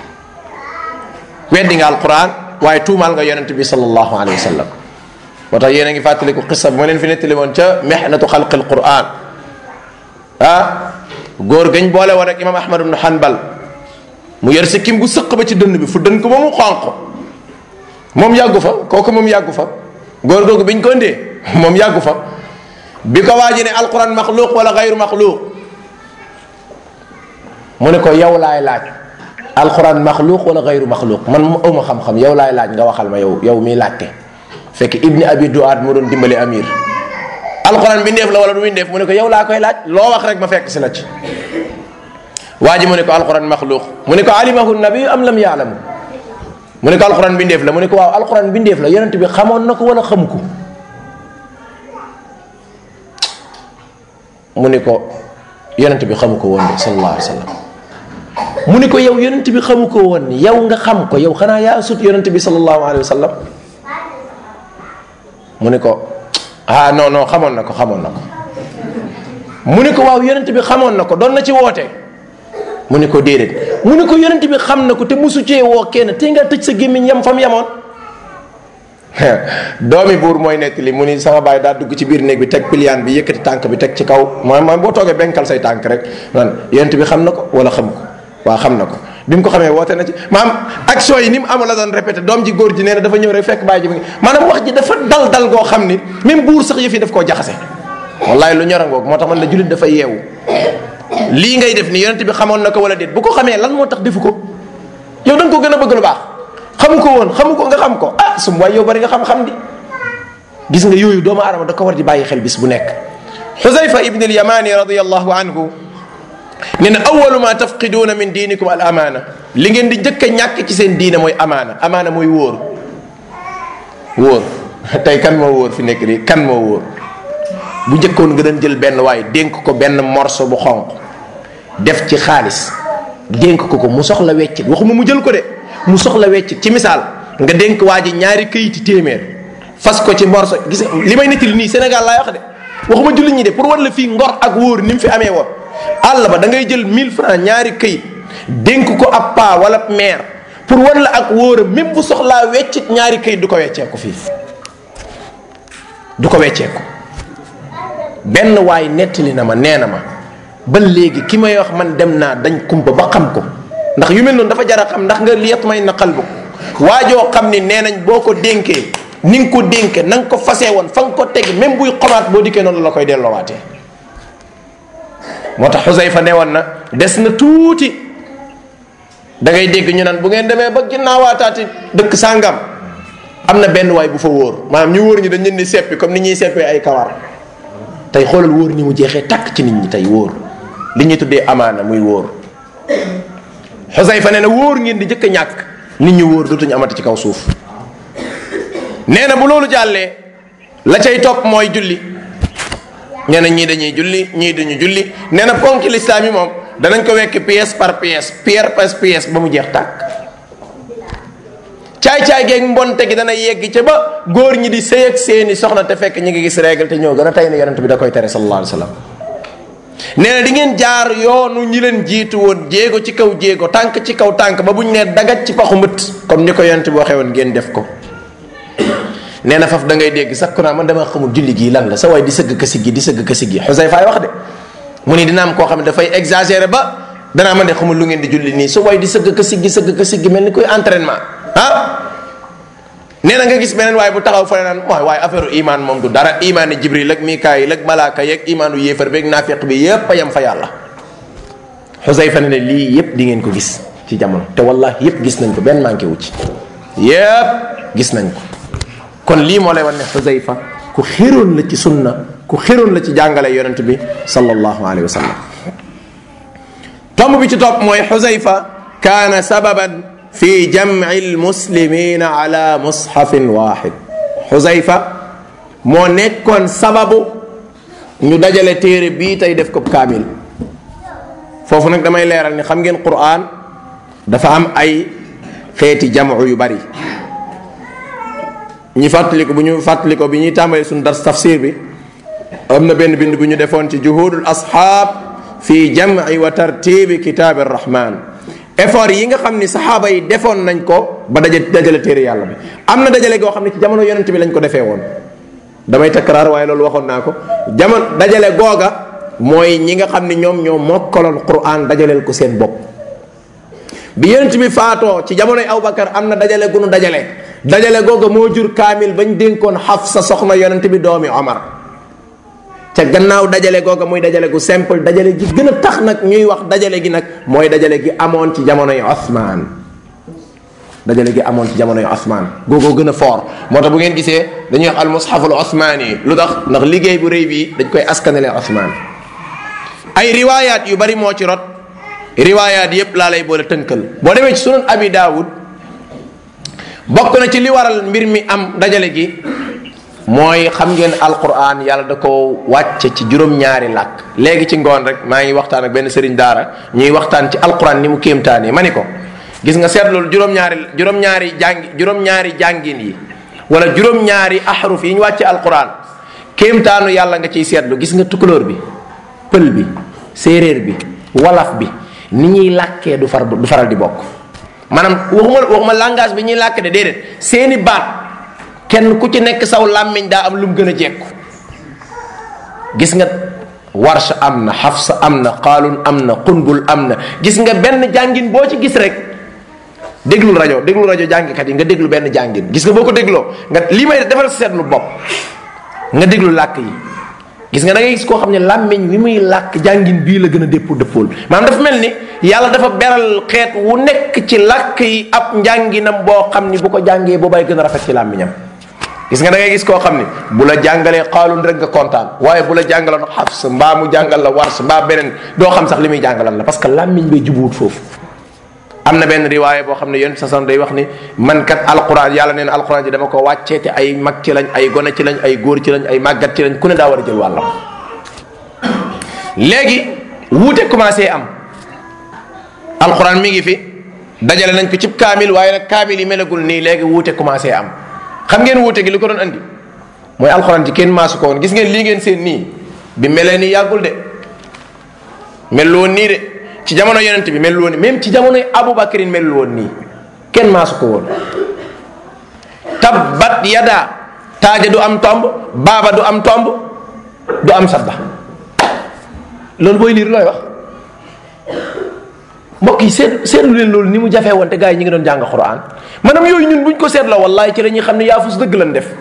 Speaker 1: weddi nga alquran waaye tuumaal nga yonent bi sallallahu alayhi wa sallam moo tax yéen a ngi fàttaliku xissa bu ma leen fi nettali woon ca mehnatu xalqi alquran ah góor gañ boole woon rek imam ahmad ibn hanbal mu yor sikkim gu sëq ba ci dënn bi fu dënn ko ba mu xonq moom yàggu fa kooku moom yàggu fa góor googu biñ ko indee moom yàggu fa bi ko waaji ne alquran maxluuq wala gayru maxluuq mu ne ko yow laay laaj alquran maxluuq wala gayru maxluuq man mu awma xam-xam yow laay laaj nga waxal ma yow yow miy laajte fekk ibni abi duaat moo doon dimbali amir alquran bindeef la wala du bindeef mu ne ko yow laa koy laaj loo wax rek ma fekk si la ci waa ji mu ne ko alquran maxluuq mu ne ko alimahu nabi am lam yaalamu mu ne ko alquran bindeef la mu ne ko waaw alquran bindeef la yonent bi xamoon na ko wala xamu ko mu ne ko yonent bi xamu ko woon de sallallahu alayhi wa sallam mu ne ko yow yonent bi xamu ko woon yow nga xam ko yow xanaa yaa sut yonent bi sallallahu alayhi wa sallam mu ne ko ah non non xamoon na ko xamoon na ko mu ne ko waaw yonent bi xamoon na ko doon na ci woote mu ne ko déedéet mu ne ko yonent bi xam na ko te musu cee woo kenn te nga tëj sa gémmiñ yam fam yamoon doomi buur mooy nettali mu ni sama baay daa dugg ci biir néeg bi teg piliyaan bi yëkkati tànk bi teg ci kaw mooy mooy boo toogee benkal say tànk rek naan yonent bi xam na ko wala xam ko waaw xam na ko bi mu ko xamee woote na ci maam action yi ni mu amul la doon répété doom ji góor ji nee na dafa ñëw rek fekk baay ji bi maanaam wax ji dafa dal dal goo xam ni même buur sax yëf yi daf koo jaxase wallaay lu ñorangoog moo tax man la jullit dafa yeewu lii ngay def ni yonent bi xamoon na ko wala déet bu ko xamee lan moo tax defu ko yow da nga ko gën a bëgg lu baax xamu ko woon xamu ko nga xam ko ah sum waay yow bari nga xam-xam di gis nga yooyu doomu aadama da ko war di bàyyi xel bis bu nekk xusayfa ibn al yamani radiallahu anhu ne na awalu ma tafqiduuna min diinikum al amaana li ngeen di njëkk a ñàkk ci seen diine mooy amaana amaana mooy wóor wóor tey kan moo wóor fi nekk nii kan moo wóor bu njëkkoon nga doon jël benn waaye dénk ko benn morso bu xonq def ci xaalis dénk ko ko mu soxla weccit waxuma mu jël ko de mu soxla weccit ci misaal nga dénk waa ji ñaari këyiti téeméer fas ko ci morso gis li may nettali nii Sénégal laay wax de waxuma jullit ñi de pour wan la fii ngor ak wóor ni mu fi amee woon àll ba da ngay jël 1000 francs ñaari këyit dénk ko ab paa wala maire pour wan la ak wóoram même bu soxlaa weccit ñaari këyit du ko wecceeku fii du ko wecceeku benn waay nettali na ma nee na ma ba léegi ki may wax man dem naa dañ kumpa ba xam ko ndax yu mel noonu dafa jar a xam ndax nga liyat may na xal bu waajoo xam ni nee nañ boo ko dénkee ni nga ko dénke na nga ko fasee woon fa nga ko teg même buy xomaat boo dikkee noonu la koy delloowaatee moo tax Xusayfa ne woon na des na tuuti da ngay dégg ñu naan bu ngeen demee ba ginnaawaataati dëkk sàngam am na benn waay bu fa wóor maanaam ñu wóor ñi dañ leen di seppi comme ni ñuy seppee ay kawar tey xoolal wóor ni mu jeexee takk ci nit ñi tey wóor li ñuy tuddee amaana muy wóor Xusayfa nee na wóor ngeen di njëkk a ñàkk nit ñi wóor dootuñu amati ci kaw suuf nee na bu loolu jàllee la cay topp mooy julli nee na ñii dañuy julli ñii duñu julli nee na ponki lislaam yi moom danañ ko wekk pièce par pièce pierre par pièce ba mu jeex tàkk caay-caay geeg mbonte gi dana yegg ca ba góor ñi di sëy ak seeni soxna te fekk ñi ngi gis règle te ñoo gën a tey ne yonent bi da koy tere sallallahu alayhi wa sallam nee na di ngeen jaar yoonu ñi leen jiitu woon jéego ci kaw jéego tànk ci kaw tànk ba buñ nee dagat ci paxu mbët comme ni ko yonent bi waxee woon ngeen def ko nee na faf da ngay dégg sax ku naa man dama xamul julli gii lan la sa waay di sëgg ka siggi di sëgg ka siggi Xusayfa wax de mu ni dina am koo xam ne dafay exagéré ba danaa man de xamul lu ngeen di julli nii sa waay di sëgg ka siggi sëgg ka siggi mel ni koy entraînement ah nee na nga gis beneen waaye bu taxaw fa naan mooy waaye affaire iman moom du dara imaan ni jibril ak mikaayil ak malaaka yeeg imaanu yéefar beeg naafiq bi yépp a yem fa yàlla Xusayfa ne ne lii yépp di ngeen ko gis ci jamono te wallahi yépp gis nañ ko benn manqué wu ci yépp gis nañ ko kon lii moo lay wan ne Xusayfa ku xéroon la ci sunna ku xéroon la ci jàngale yonent bi sallallahu alayhi wa sallam tomb bi ci topp mooy Xusayfa kaana sababan fi jamci almuslimina ala mushafin waxid Xusayfa moo nekkoon sababu ñu dajale téere bii tey def ko kaamil foofu nag damay leeral ni xam ngeen Qur'an dafa am ay xeeti jamcu yu bari ñi fàttali ko bu ñu fàttali ko bi ñuy tàmbalee suñu dars tafsir bi am na benn bind bu ñu defoon ci juhudul asxaab fi jamci wa tartibi kitaabi rahman effort yi nga xam ni saxaaba yi defoon nañ ko ba daje dajale téere yàlla bi am na dajale goo xam ne ci jamono yonent bi lañ ko defee woon damay takkaraar waaye loolu waxoon naa ko jamono dajale googa mooy ñi nga xam ni ñoom ñoo mokkaloon quran dajaleel ko seen bopp bi yonent bi faatoo ci jamonoy Abubakar am na dajale gunu dajale dajale googa moo jur kaamil bañ dénkoon Xafsa soxna yonent bi doomi Omar ca gannaaw dajale googa muy dajale gu simple dajale gi gën a tax nag ñuy wax dajale gi nag mooy dajale gi amoon ci jamonoy Othman dajale gi amoon ci jamonoy Othman googoo gën a fort moo tax bu ngeen gisee dañuy wax al mushaful Othmani lu tax ndax liggéey bu rëy bii dañ koy askanale Othman ay riwaayaat yu bari moo ci rot riwaayaat yépp laa lay boole tënkal boo demee ci sunan abi daawud bokk na ci li waral mbir mi am dajale gi mooy xam ngeen alquran yàlla da ko wàcce ci juróom-ñaari làkk léegi ci ngoon rek maa ngi waxtaan ak benn sëriñ daara ñuy waxtaan ci alquran ni mu kéemtaanee ma ni ko gis nga seet loolu juróom-ñaari juróom-ñaari jàngi juróom-ñaari jàngin yi wala juróom-ñaari ahruf yi ñu wàcce alquran kéemtaanu yàlla nga ciy seetlu gis nga tukulóor bi pël bi séeréer bi walaf bi ni ñuy làkkee du far du faral di bokk maanaam waxuma waxuma langage bi ñuy làkk de déedéet seeni baat kenn ku ci nekk saw làmmiñ daa am lu mu gën a jekku gis nga warsh am na xafsa am na qaalun am na qunbul am na gis nga benn jàngin boo ci gis rek déglul rajo déglul rajo jàngkat yi nga déglu benn jàngin gis nga boo ko dégloo nga lii may defal seetlu bopp nga déglu làkk yi gis nga da ngay gis koo xam ne làmmiñ wi muy làkk jàngin bii la gën a dépp dëppool maanaam dafa mel ni yàlla dafa beral xeet wu nekk ci làkk yi ab njànginam boo xam ni bu ko jàngee boobay gën a rafet ci làmmiñam gis nga da ngay gis koo xam ni bu la jàngalee xaalun rek nga kontaan waaye bu la jàngaloon xafs mbaa mu jàngal la wars mbaa beneen doo xam sax li muy jàngalan la parce que làmmiñ bay jubuwut foofu am na benn riwaaye boo xam ne yonent sa day wax ni man kat alquran yàlla nee na alquran ji dama ko wàccee te ay mag ci lañ ay gone ci lañ ay góor ci lañ ay màggat ci lañ ku ne daa war a jël wàllam léegi wuute commencé am alquran mi ngi fi dajale nañ ko cib kaamil waaye nag kaamil yi melagul nii léegi wuute commencé am xam ngeen wuute gi li ko doon andi mooy alxuraan ci kenn maasu ko woon gis ngeen lii ngeen seen nii bi melee nii yàggul de mel woon nii de ci jamono yonent bi mel woon nii même ci jamonoy Abubakarin mel woon nii kenn maasu ko woon tabbat yada taaja du am tomb baaba du am tomb du am sadda loolu booy liir looy wax mbokk yi seet seetlu leen loolu ni mu jafee woon te gars yi ñi ngi doon jàng Qur'an maanaam yooyu ñun buñ ko seetloo wallahi ci la ñuy xam ne yaafus dëgg lan def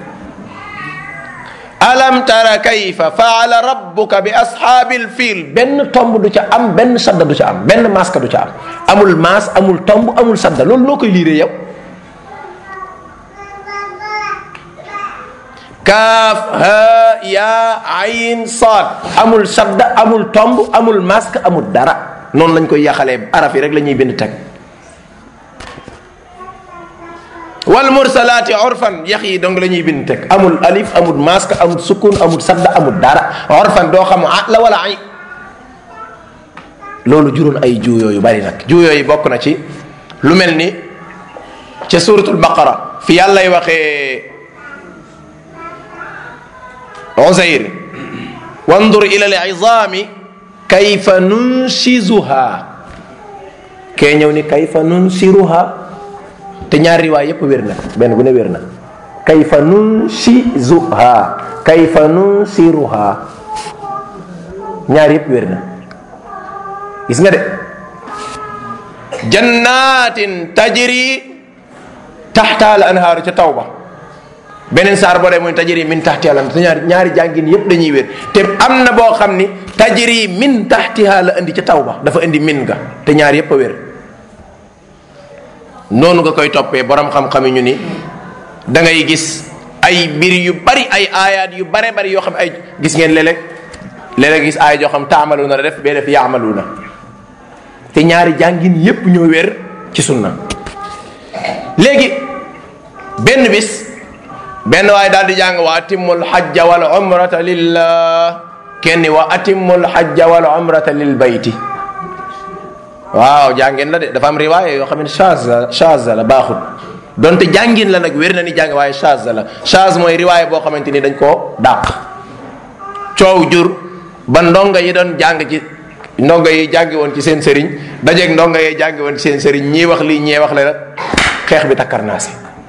Speaker 1: alam tara kayfa faala rabbuka bi ashaabil fiil benn tomb du ca am benn sadda du ca am benn maska du ca am amul maas amul tomb amul sadda loolu noo koy liiree yow kaaf ha yaa ayin saad amul sadda amul tomb amul mask amul dara noonu lañ koy yaxalee araf yi rek la ñuy bind teg wal mursalaati urfan yax yi donc la ñuy bind teg amul alif amul mask amul sukun amul sadda amul dara urfan doo xam ah la wala ay loolu juróon ay juuyoo yu bari nag juuyoo yi bokk na ci lu mel ni ca suratul baqara fi yàllay waxee Uzayr wandur ila al-izaami kayfa nunshizuha kee ñëw ni kayfa nunsiruha te ñaari riwaay yépp wér na benn bu ne wér na kayfa nunshizuha kayfa nunsiruha ñaari yépp wér na gis nga de jannatin tajri taxta al anhaaru ca tawba beneen saar boo dee muy tajiri min taxtiha la te ñaari ñaari jàngin yépp dañuy wér te am na boo xam ni tajiri min taxtiha la indi ca taw ba dafa indi min ga te ñaar yépp a wér noonu nga koy toppee borom xam-xam yi ñu ni da ngay gis ay mbir yu bari ay aayaat yu bare bari yoo xam ay gis ngeen léeg-léeg léeg-léeg gis aaya joo xam taamalu na la def bee def yaamalu na te ñaari jàngin yépp ñoo wér ci sunna léegi benn bis benn waaye daal di jàng wa atimmul hajja wal umrata lillah kenn wa atimmul hajja wal umrata lil bayti waaw jàngeen la de dafa am riwaaya yoo xam ne chaz la chaz la baaxul donte jàngin la nag wér na ni jàng waaye chaz la chaz mooy riwaaya boo xamante ni dañ koo dàq coow jur ba ndongo yi doon jàng ci ndongo yi jàngi woon ci seen sëriñ dajeeg ndongo yi jàngi woon ci seen sëriñ ñii wax lii ñee wax le rek xeex bi takkar naa si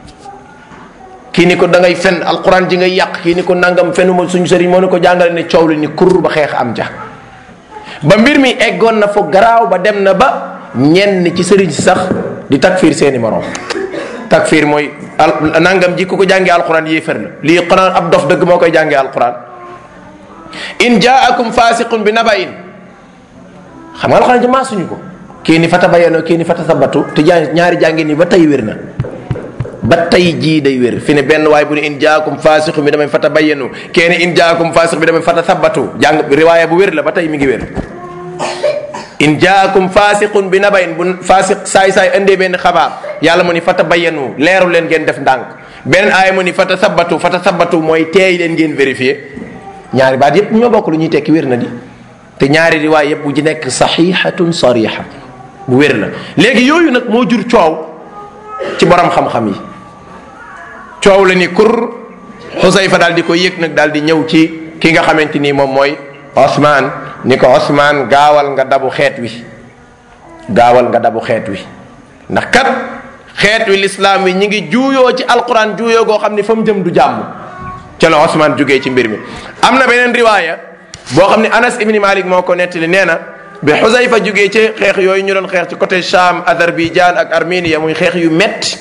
Speaker 1: kii ni ko da ngay fen alquran ji ngay yàq kii ni ko nangam fenuma suñu sëriñ moo ni ko jàngale ne coow li ni kur ba xeex am ja ba mbir mi eggoon na fo garaaw ba dem na ba ñenn ci sëriñ si sax di takfiir seeni morom takfiir mooy al nangam ji ku ko jàngee alquran yéefar la lii quran ab dof dëgg moo koy jàngee alquran in jaakum fasiqun bi nabain xam nga alquran ji maa suñu ko kii ni fata bayanoo kii ni fata sabatu te jaa ñaari jàngi ni ba tey wér na ba tey jii day wér fi ne benn waay bu ne in jaakum faasiqu bi damay fata bayyanu kenn in jaakum faasiq bi damay fata sabbatu jàng riwaaya bu wér la ba tey mi ngi wér in jaakum faasiqun bi nabayin bu faasiq saay saay indee benn xabaar yàlla mu ni fata bayyanu leeru leen ngeen def ndànk beneen aaya mu ni fata sabbatu fata sabbatu mooy teey leen ngeen vérifier ñaari baat yépp ñoo bokk lu ñuy tekki wér na di te ñaari riwaay yépp bu ci nekk saxiixatun sarixa bu wér la léegi yooyu nag moo jur coow ci borom xam-xam yi coow la ni kur xusayfa daal di ko yëg nag daal di ñëw ci ki nga xamante ni moom mooy Osman ni ko Osman gaawal nga dabu xeet wi gaawal nga dabu xeet wi ndax kat xeet wi lislaam wi ñi ngi juuyoo ci alquran juuyoo goo xam ni fa mu jëm du jàmm ca la Osman jugee ci mbir mi am na beneen riwaaya boo xam ne Anas ibni Malik moo ko nettali nee na bi xusayfa jugee ci xeex yooyu ñu doon xeex ci côté Cham Azerbaïdjan ak Arménie muy xeex yu metti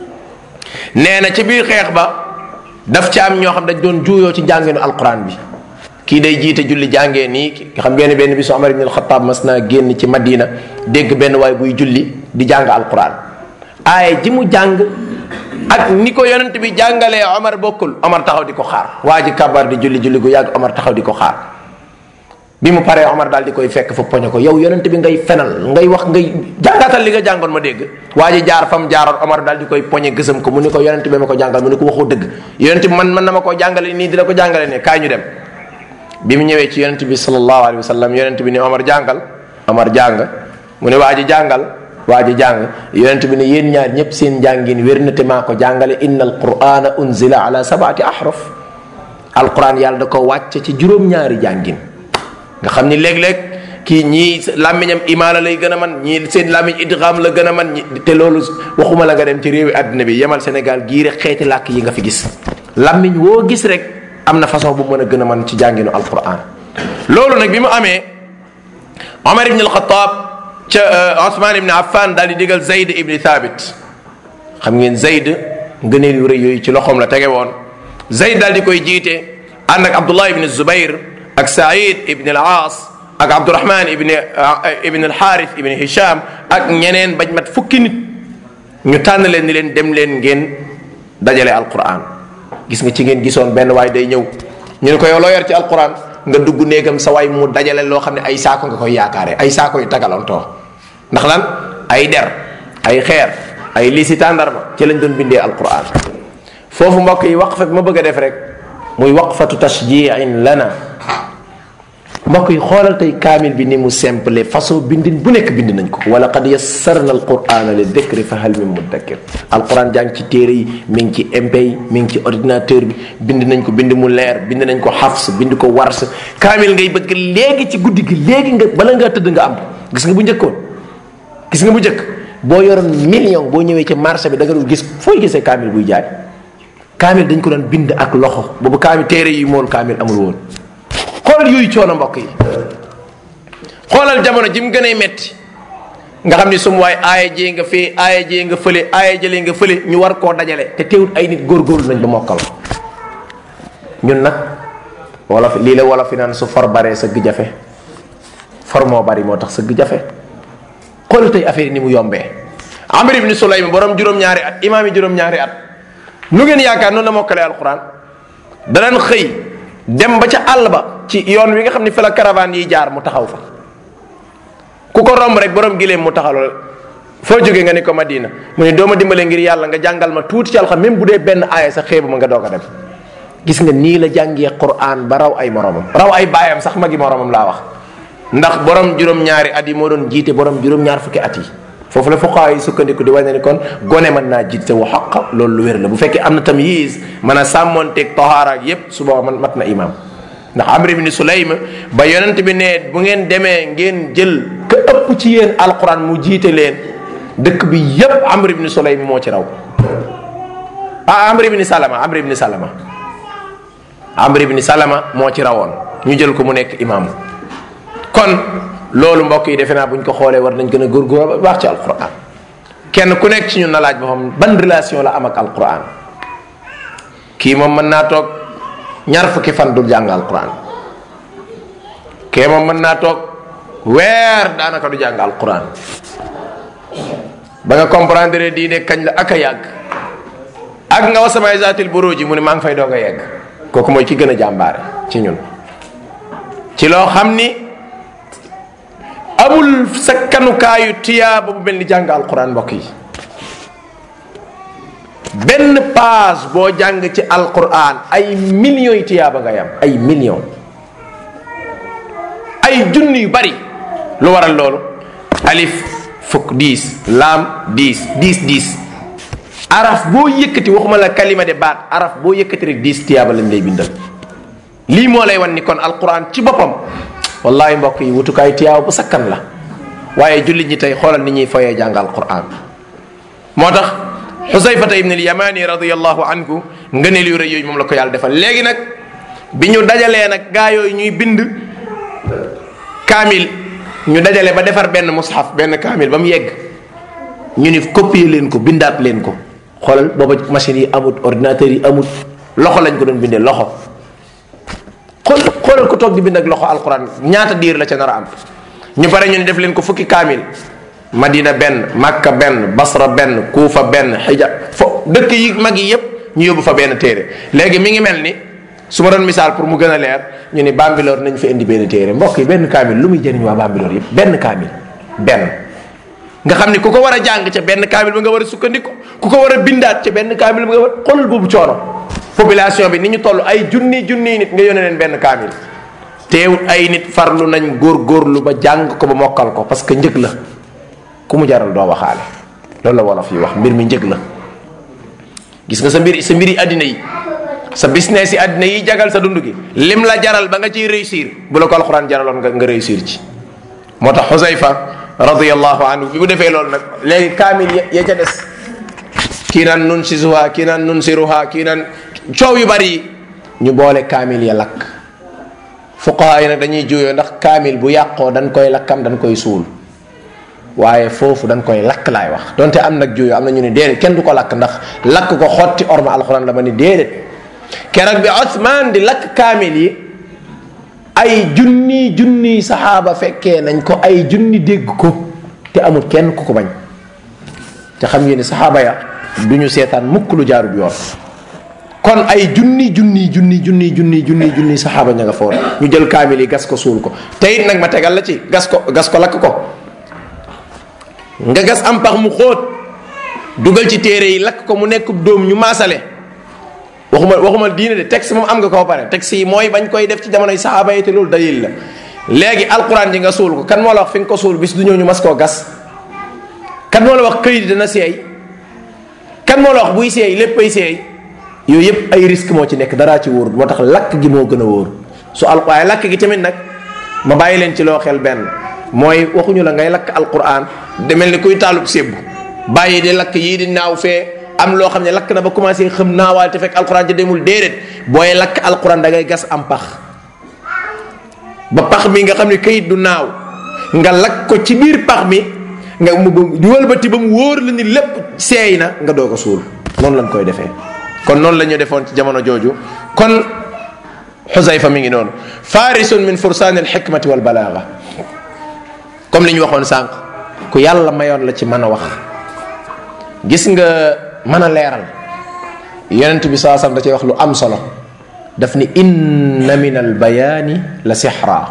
Speaker 1: nee na ci biir xeex ba daf ci am ñoo xam dañ doon juuyoo ci njànginu alquran bi kii day jiite julli jàngee nii xam ngeen benn bisu Omar ibn al-Khattab mas naa génn ci Madina dégg benn waay buy julli di jàng alquran aaye ji mu jàng ak ni ko yonent bi jàngalee Omar bokkul Omar taxaw di ko xaar waa ji kabar di julli julli gu yàgg Omar taxaw di ko xaar bi mu paree Omar daal di koy fekk fa poñe ko yow yonent bi ngay fenal ngay wax ngay jàngaatal li nga jàngoon ma dégg waa ji jaar fa mu jaaroon Omar daal di koy poñe gësam ko mu ni ko yonent bi ma ko jàngal mu ni ko waxoo dëgg yonent bi man man na ma koo jàngale nii di la ko jàngale ne kaay ñu dem bi mu ñëwee ci yonent bi sallallahu alayhi wa sallam yonent bi ni Omar jàngal Omar jàng mu ne waa ji jàngal waa ji jàng yonent bi ne yéen ñaar ñëpp seen njàngin wér na te maa ko jàngale inna alqurana unzila ala sabati ahraf alquran yàlla da ko wàcce ci juróom-ñaari jàngin nga xam ni léeg-léeg kii ñii làmmiñam imaala lay gën a man ñii seen làmmiñ idgham la gën a man ñi te loolu waxuma la nga dem ci réewi àddina bi yemal Sénégal gii rek xeeti làkk yi nga fi gis làmmiñ woo gis rek am na façon bu mën a gën a man ci jànginu alquran loolu nag bi mu amee Omar ibn al-Khattab ca Ousmane ibn Affan daal di digal Zayd ibn Thabit xam ngeen Zayd ngëneel yu rëy yooyu ci loxoom la tege woon Zayd daal di koy jiite ànd ak Abdullah ibn Zubair ak Saïd ibn al-Aas ak Abdurahman ibn ibn al-Harith ibn Hisham ak ñeneen bañ mat fukki nit ñu tànn leen ni leen dem leen ngeen dajale Alquran gis nga ci ngeen gisoon benn waay day ñëw ñu ne ko yow loo yor ci Alquran nga dugg néegam sa waay mu dajale loo xam ne ay saako nga koy yaakaare ay saako yu tagalantoo ndax lan ay der ay xeer ay lisi tàndarma ci lañ doon bindee Alquran foofu mbokk yi waqfa bi ma bëgg a def rek muy waqfatu tashjiin lana mbokk yi xoolal tey kaamil bi ni mu simple façon bindin bu nekk bind nañ ko wala qad yassarna alqurana li dikri fa hal min mudakkir alquran jàng ci téere yi mi ngi ci MP yi mi ngi ci ordinateur bi bind nañ ko bind mu leer bind nañ ko xafs bind ko wars kaamil ngay bëgg léegi ci guddi gi léegi nga bala ngaa tëdd nga am gis nga bu njëkkoon gis nga bu njëkk boo yoroon million boo ñëwee ci marché bi da nga dul gis fooy gisee kaamil buy jaay kaamil dañ ko doon bind ak loxo boobu kaamil téere yi mool kaamil amul woon xoolal yooyu coono mbokk yi xoolal jamono ji mu gën a metti nga xam ni sum waay aaya jee nga fee aaya jee nga fële aaya jëlee nga fële ñu war koo dajale te teewut ay nit góorgóorlu nañ ba mokkal ñun nag wolof lii la wolof fi naan su for baree sëgg jafe for moo bari moo tax sëgg jafe xoolal tey affaire yi ni mu yombee amir ibni sulaym borom juróom-ñaari at imaam yi juróom-ñaari at nu ngeen yaakaar noonu la mokkalee alquran danañ xëy dem ba ca àll ba ci yoon wi nga xam ne fa la caravane yi jaar mu taxaw fa ku ko romb rek borom gileem mu taxaw la foo jógee nga ni ko Madina mu ne doo ma dimbale ngir yàlla nga jàngal ma tuuti ci alxam même bu dee benn aaya sa xeebu ma nga doog a dem gis nga nii la jàngee Qur'an ba raw ay moromam raw ay baayam sax magi moromam laa wax ndax borom juróom-ñaari at yi moo doon jiite borom juróom-ñaar fukki at yi foofu la fuqaa yi sukkandiku di wane ni kon gone mën naa jiite wa xaq loolu lu wér la bu fekkee am na tamyiz mën a sàmmonteeg tahaara ak yépp su booba man mat na imam ndax amr ibn sulaym ba yonent bi ne bu ngeen demee ngeen jël ka ëpp ci yéen alquran mu jiite leen dëkk bi yépp amr ibn sulaym moo ci raw ah amr ibn salama amr ibn salama amr ibn salama moo ci rawoon ñu jël ko mu nekk imam kon loolu mbokk yi defe naa bu ñu ko xoolee war nañ gën a góorgóor ba baax ci alquran kenn ku nekk ci ñun na laaj boppam ban relation la am ak alquran kii moom mën naa toog ñaar fukki fan dul jàng alquran kee moom mën naa toog weer daanaka du jàng alquran ba nga comprendre diine kañ la ak a yàgg ak nga wasamay zaatil buruji mu ne maa ngi fay doog a yegg kooku mooy ki gën a jàmbaare ci ñun ci loo xam ni amul sakkanukaayu tiyaaba bu mel ni jàng alquran mbokk yi benn page boo jàng ci alquran ay millions yi tiyaaba ngay am ay millions ay junni yu bari lu waral loolu alif fukk dix laam dix dix dix araf boo yëkkati waxuma la kalima de baat araf boo yëkkati rek dix tiyaaba lañ lay bindal lii moo lay wan ni kon alquran ci boppam wallahi mbokk yi wutukaay tiyaaba bu sakkan la waaye jullit ñi tey xoolal ni ñuy foyee jàng alquran moo tax xusayfata ibn al-yamani radiyallahu anhu ngëneel yu rëy yooyu moom la ko yàlla defal léegi nag bi ñu dajalee nag gaa yooyu ñuy bind kaamil ñu dajale ba defar benn mushaf benn kaamil ba mu yegg ñu ni copier leen ko bindaat leen ko xoolal booba machine yi amut ordinateur yi amut loxo lañ ko doon bindee loxo xool xoolal ko toog di bind ak loxo alquran ñaata diir la ca nar a am ñu pare ñu ne def leen ko fukki kaamil madina benn makka benn basra benn kuufa benn xija fo dëkk yi mag yi yépp ñu yóbbu fa benn téere léegi mi ngi mel ni su ma doon misaal pour mu gën a leer ñu ni bambiloor nañ fa indi benn téere mbokk yi benn kaamil lu muy jëriñ waa bambiloor yépp benn kaamil benn nga xam ni ku ko war a jàng ca benn kaamil ba nga war a sukkandiku ku ko war a bindaat ca benn kaamil ba nga war xoolal boobu coono population bi ni ñu toll ay junni junni nit nga yónnee leen benn kaamil teewut ay nit farlu nañ góor góorlu ba jàng ko ba mokkal ko parce que njëg la ku mu jaral doo waxaale loolu la wolof yi wax mbir mi njëg la gis nga sa mbir sa mbiri àddina yi sa business yi àddina yi jagal sa dund gi lim la jaral ba nga ciy réussir bu la ko alxuraan jaraloon nga nga réussir ci moo tax xusayfa radiallahu anhu bi mu defee loolu nag léegi kaamil ya ca des kii naan nun sisuha kii naan nun siruha kii naan coow yu bari yi ñu boole kaamil ya lakk fuqaha yi nag dañuy juyoo ndax kaamil bu yàqoo dañ koy lakkam dañ koy suul waaye foofu dañ koy lakk laay wax donte am nag juyoo am na ñu ne déedéet kenn du ko lakk ndax lakk ko xotti orma alxuraan la ma ni déedéet keroog bi Othman di lakk kaamil yi ay junni junni saxaaba fekkee nañ ko ay junni dégg ko te amul kenn ku ko bañ te xam ngeen ni saxaaba ya du ñu seetaan mukk lu jaarut yoon kon ay junni junni junni junni junni junni junni saxaaba ña nga foon ñu jël kaamil yi gas ko suul ko te it nag ma tegal la ci gas ko gas ko lakk ko nga gas am pax mu xóot dugal ci téere yi lakk ko mu nekk dóom ñu maasale waxuma waxuma diine de texte moom am nga ko pare texte yi mooy bañ koy def ci jamonoy saxaaba yi te loolu dalil la léegi alquran ji nga suul ko kan moo la wax fi nga ko suul bis du ñëw ñu mas koo gas kan moo la wax këyit dana seey kan moo la wax buy seey léppay seey yooyu yëpp ay risque moo ci nekk daraa ci wóor moo tax lakk gi moo gën a wóor su al waaye lakk gi tamit nag ma bàyyi leen ci loo xel benn mooy waxuñu la ngay lakk alquran demel ni kuy taalub sébbu bàyyi di lakk yii di naaw fee am loo xam ne lakk na ba commencé xam naawaal te fekk alquran ja demul déedéet booy lakk alquran da ngay gas am pax ba pax mi nga xam ne kayit du naaw nga lakk ko ci biir pax mi nga mu wëlbati ba mu wóor la ni lépp seey na nga doo ko suul noonu lañ koy defee kon noonu la ñu defoon ci jamono jooju kon xusayfa mi ngi noonu farisun min fursaani alxikmati wal balaaga comme li ñu waxoon sànq ku yàlla mayoon la ci mën a wax gis nga mën a leeral yonent bi saa sam da cay wax lu am solo daf ni inna min al bayaani la sixra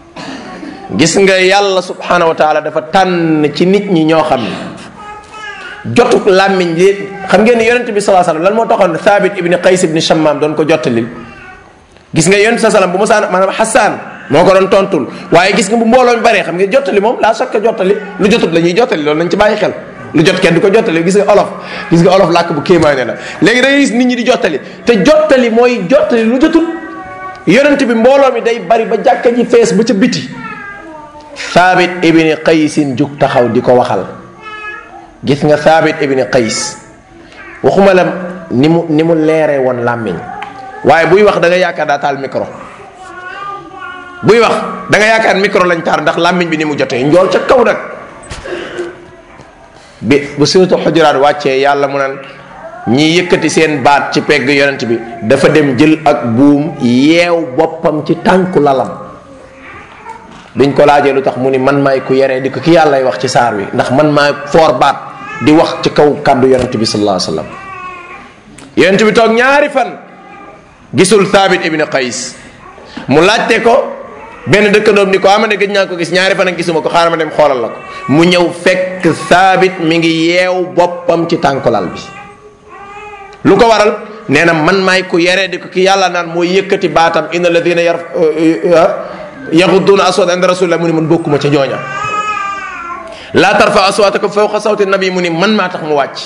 Speaker 1: gis nga yàlla subhanahu wa taala dafa tànn ci nit ñi ñoo xam ne jotuk làmmiñ li xam ngeen ni yonent bi saa sallam lan moo taxoon thabit ibni qays ibni shammam doon ko jottalil gis nga yonent sa sallam bu mosaan maanaam xasaan moo ko doon tontul waaye gis nga bu mbooloo mi baree xam nga jottali moom laa sokka jottali lu jotut la ñuy jottali loolu nañ ci bàyyi xel lu jot kenn du ko jottali gis nga olof gis nga olof làkk bu kéemaane la léegi da ngay gis nit ñi di jottali te jottali mooy jottali lu jotut yonent bi mbooloo mi day bari ba jàkka ji fees ba ca biti thabit ibni qaysin jug taxaw di ko waxal gis nga thabit ibni qays waxuma la ni mu ni mu leeree woon làmmiñ waaye buy wax da nga yaakaar daa taal micro buy wax da nga yaakaar micro lañ taar ndax làmmiñ bi ni mu jotee njool ca kaw nag bi bu suratu xujuraat wàccee yàlla mu naan ñi yëkkati seen baat ci pegg yonent bi dafa dem jël ak buum yeew boppam ci tànku lalam biñ ko laajee lu tax mu ni man maay ku yeree di ko ki yàllay wax ci saar wi ndax man maay foor baat di wax ci kaw kàddu yonent bi sallallahu alayhi wasallam yonent bi toog ñaari fan gisul thabit ibn qays mu laajte ko benn dëkkandoom ni ko ama ne gëj naa ko gis ñaari fan ak gisuma ko xaaral ma dem xoolal la ko mu ñëw fekk thabit mi ngi yeew boppam ci tànkulal bi lu ko waral nee na man maay ku yeree di ko ki yàlla naan mooy yëkkati baatam inna alladina yar yaxudduna aswat inda rasulillah mu ni man bokkuma ca ñooña laa tarfa aswatakum fawqa sawti nabi mu ni man maa tax mu wàcc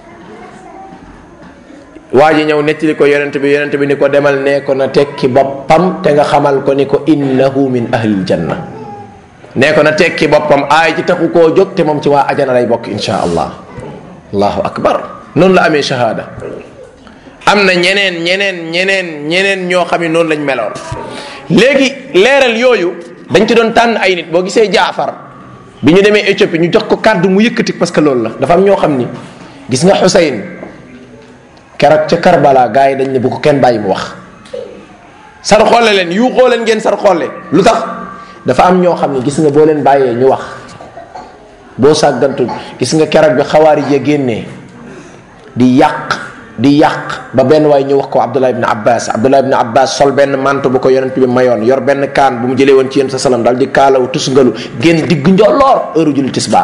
Speaker 1: waa ji ñëw nettali ko yonent bi yonent bi ni ko demal nee ko na tekki boppam te nga xamal ko ni ko innahu min ahlil janna nee ko na tekki boppam aay ci taxu koo jóg te moom ci waa ajana lay bokk insha allah allahu akbar noonu la amee shahada am na ñeneen ñeneen ñeneen ñeneen ñoo xam ne noonu lañ meloon léegi leeral yooyu dañ ci doon tànn ay nit boo gisee jaafar bi ñu demee Éthiopie ñu jox ko kàddu mu yëkkati parce que loolu la dafa am ñoo xam ni gis nga Xuseyn keroog ca Karbala gars yi dañ ne bu ko kenn bàyyi mu wax sar xoole leen yu xoole leen ngeen sar xoole lu tax dafa am ñoo xam ne gis nga boo leen bàyyee ñu wax boo sàggantul gis nga keroog bi xawaari ya génnee di yàq di yàq ba benn waay ñu wax ko Abdullah ibn Abbas Abdullah ibn Abbas sol benn manto bu ko yonent bi mayoon yor benn kaan bu mu jëlee woon ci yéen sa salam daal di kaalaw tusngalu génn digg njolloor heure julli tisbaar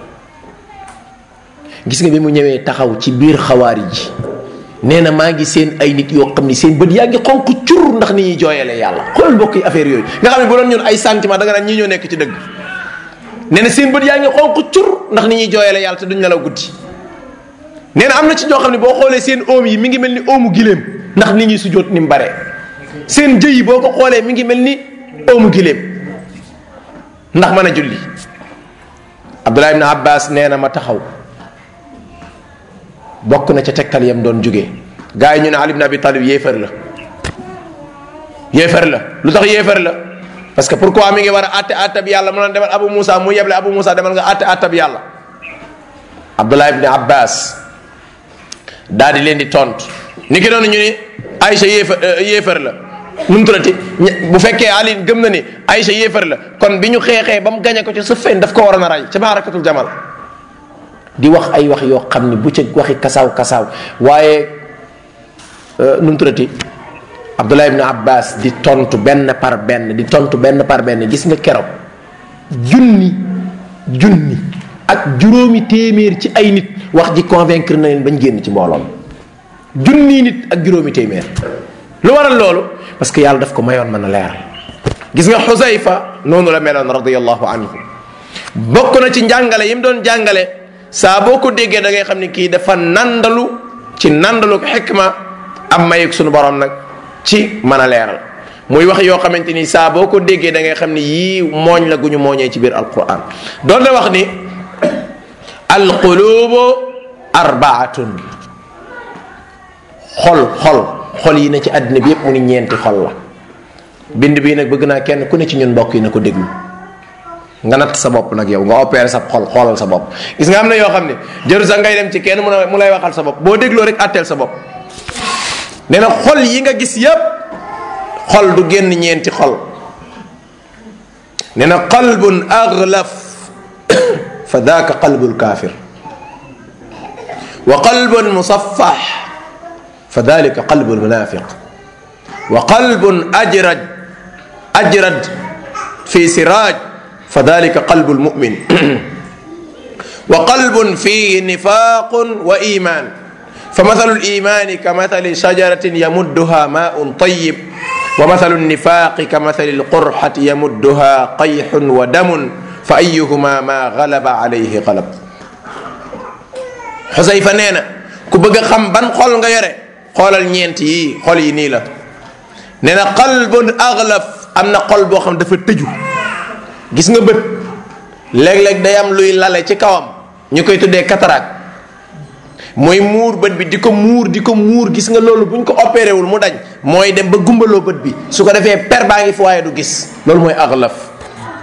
Speaker 1: gis nga bi mu ñëwee taxaw ci biir xawaari ji nee na maa ngi seen ay nit yoo xam ni seen bët yaa ngi xonq cur ndax ni ñuy jooyalee yàlla xoolal mbokk yi affaire yooyu nga xam ne bu doon ñun ay sentiment da nga naan ñii ñoo nekk ci dëgg nee na seen bët yaa ngi xonq cur ndax ni ñuy jooyale yàlla te duñ nelaw guddi nee na am na ci ñoo xam ne boo xoolee seen oom yi mi ngi mel ni oomu giléem ndax ni ñuy sujjóot ni mu bare seen jëy yi boo ko xoolee mi ngi mel ni oomu giléem ndax mën a julli Abdullah ibn Abbas nee na ma taxaw bokk na ca tegtal yam doon jógee gars yi ñu ne Ali ibn Abi Talib yéefar la yéefar la lu tax yéefar la parce que pourquoi mi ngi war a àtte àttab yàlla mu naan demal Abu Moussa mu yeble Abu Moussa demal nga àtte àttab yàlla Abdullah ibn Abbas daal di leen di tontu ni ki doon ñu ni Aïcha yéefar yéefar la nu mu tuddati bu fekkee Ali gëm na ni Aïcha yéefar la kon bi ñu xeexee ba mu gañe ko ci sa fen daf ko waroon a rey ca maarakatul jamal di wax ay wax yoo xam ni bu ca waxi kasaaw kasaaw waaye nu mu tuddati Abdullah ibn Abbas di tontu benn par benn di tontu benn par benn gis nga keroog junni junni ak juróomi téeméer ci ay nit wax ji convaincre na leen bañ génn ci mbooloom junni nit ak juróomi téeméer lu waral loolu parce que yàlla daf ko mayoon mën a leer gis nga Xusayfa noonu la meloon radiyallahu anhu bokk na ci njàngale yi mu doon jàngale saa boo ko déggee da ngay xam ne kii dafa nandalu ci nandalu ko xikma am mayug sunu borom nag ci mën a leeral muy wax yoo xamante ni saa boo ko déggee da ngay xam ni yii mooñ la gu ñu mooñee ci biir alquran doon na wax ni alqulubu arbaatun xol xol xol yi ne ci àddina bi yépp mu ni ñeenti xol la bind bii nag bëgg naa kenn ku ne ci ñun mbokk yi na ko déglu nga natt sa bopp nag yow nga opéré sa xol xoolal sa bopp gis nga am na yoo xam ne jëru sax ngay dem ci kenn mu lay waxal sa bopp boo dégloo rek atteel sa bopp nee na xol yi nga gis yépp xol du génn ñeenti xol nee na qalbun aglaf fa daaka qalbul kaafir wa qalbun musaffax fa dalika qalbul munafiq wa qalbun ajrad ajrad fi siraj fa dalika qalbul mumin wa qalbun fihi nifaqun wa iman فمثل الإيمان كمثل شجرة يمدها ماء طيب ومثل النفاق كمثل القرحة يمدها قيح ودم فأيهما ما غلب عليه غلب xusayfa nee na ku bëgg a xam ban xol nga yore xoolal ñeent yi xol yi nii la nee na qalbun aglaf am na xol boo xam dafa tëju gis nga bët léeg-léeg day am luy lale ci kawam ñu koy tuddee cataracte mooy muur bët bi di ko muur di ko muur gis nga loolu bu ñu ko opéré wul mu dañ mooy dem ba gumbaloo bët bi su ko defee per baa ngi fi waaye du gis loolu mooy aglaf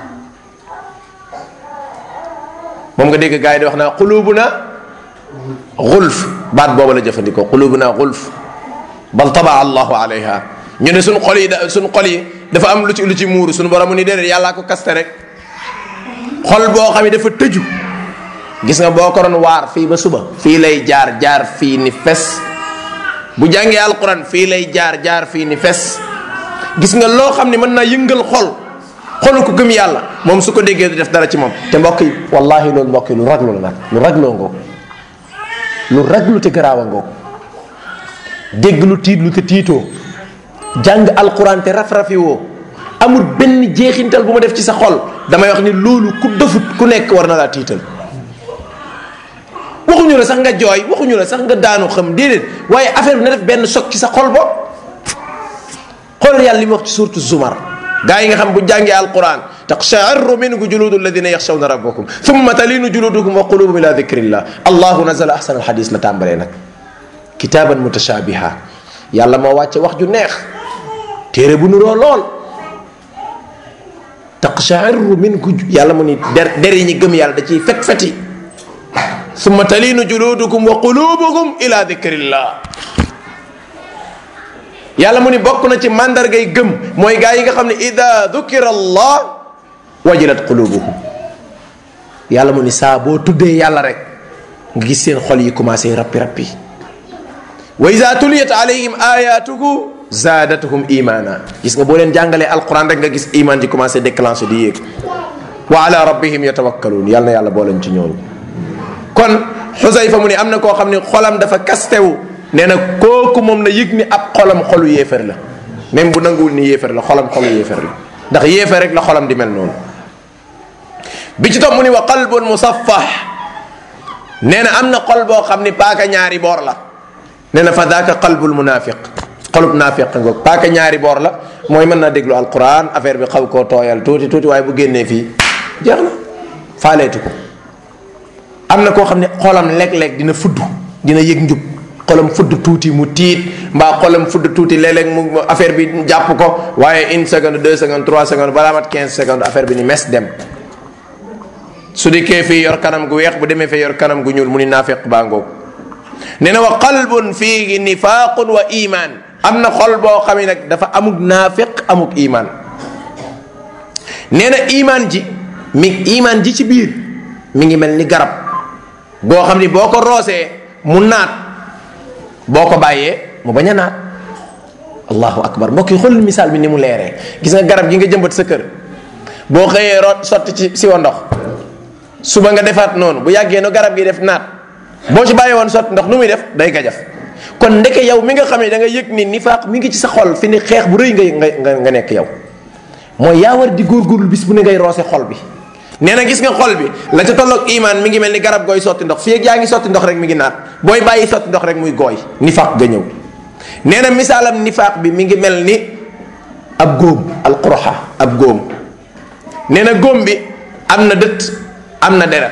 Speaker 1: moom nga dégg gars yi di wax naa xulubuna xulf baat boobu la jëfandikoo xulubuna xulf bal tabaa allahu alayha ñu ne suñ xol yi da suñ xol yi dafa am lu ci lu ci muuru suñu borom ni déedéet yàllaa ko kaste rek xol boo xam ne dafa tëju gis nga boo ko doon waar fii ba suba fii lay jaar jaar fii ni fes bu jàngee alquran fii lay jaar jaar fii ni fes gis nga loo xam ne mën naa yëngal xol xolu ko gëm yàlla moom su ko déggee du def dara ci moom te mbokk yi wallahi loolu mbokk yi lu raglu la nag lu ragloo ngoog lu raglu te garaawa ngoog dégg lu tiit lu te tiitoo jàng alquran te raf-rafi woo amul benn jeexintal bu ma def ci sa xol damay wax ni loolu ku dëfut ku nekk war na laa tiital waxuñu la sax nga jooy waxuñu la sax nga daanu xam déedéet waaye affaire bi na def benn choc ci sa xol bo xoolal yàlla li mu wax ci suurtu zumar gaa yi nga xam bu jàngee alquran taqsha'irru minhu juludu alladina yaxshawna rabbakum thumma talinu juludukum wa qulubuhum ila dhikrillah allahu nazala ahsana alhadis la tàmbalee nag kitaaban mutashabiha yàlla moo wàcce wax ju neex téere bu nuroo lool taqsha'irru minhu yàlla mu ni der der yi ñi gëm yàlla da ciy fet feti summa talinu juludukum wa qulubukum ila dikrillah yàlla mu ni bokk na ci mandargay gëm mooy gaa yi nga xam ne ida dukira allah wajilat qulubuhum yàlla mu ni saa boo tuddee yàlla rek nga gis seen xol yi commencé rappi rappi wa ida tuliyat alayhim ayatuhu zaadatuhum imana gis nga boo leen jàngalee alquran rek nga gis iman ji commencé déclenché di yéeg wa ala rabbihim yatawakkaluun yàlla na yàlla booleen ci ñooñu kon xusayfa mu ni am na koo xam ne xolam dafa kastewu nee na kooku moom na yëg ni ab xolam xolu yéefar la même bu nanguwul ni yéefar la xolam xolu yéefar la ndax yéefar rek la xolam di mel noonu bi ci topp mu ni wa qalbun musaffax nee na am na xol boo xam ni paaka ñaari boor la nee na fa daaka qalbul munafiq xolub naafiq ngoog paaka ñaari boor la mooy mën naa déglu alquran affaire bi xaw koo tooyal tuuti tuuti waaye bu génnee fii jeex na faaleetu ko am na koo xam ne xolam léeg-léeg dina fudd dina yëg njub xolam fudd tuuti mu tiit mbaa xolam fudd tuuti léeg-léeg mu affaire bi jàpp ko waaye une seconde deux secondes trois secondes balaa mat quinze secondes affaire bi ni mes dem su dikkee fii yor kanam gu weex bu demee fee yor kanam gu ñuul mu ni naafiq baa ngoog nee na wa qalbun fiihi nifaaqun wa iman am na xol boo xam ne nag dafa amuk naafiq amuk iman nee na iman ji mi iman ji ci biir mi ngi mel ni garab boo xam ni boo ko roosee mu naat boo ko bàyyee mu bañ a naat allahu akbar mbokk yi xool misaal bi ni mu leeree gis nga garab gi nga jëmbat sa kër boo xëyee root sotti ci siwa ndox suba nga defaat noonu bu yàggee no garab gi def naat boo ci bàyyi woon sotti ndox nu muy def day gajaf kon ndeke yow mi nga xam ne da nga yëg ni nifaaq mi ngi ci sa xol fi ni xeex bu rëy ngay nga nga nekk yow mooy yaa war di góorgóorlu bis bu ne ngay roose xol bi nee na gis nga xol bi la ca tolloog iman mi ngi mel ni garab gooy sotti ndox fii ak yaa ngi sotti ndox rek mi ngi naat booy bàyyi sotti ndox rek muy gooy nifaaq ga ñëw nee na misaalam nifaaq bi mi ngi mel ni ab góom alquraxa ab góom nee na góom bi am na dëtt am na deret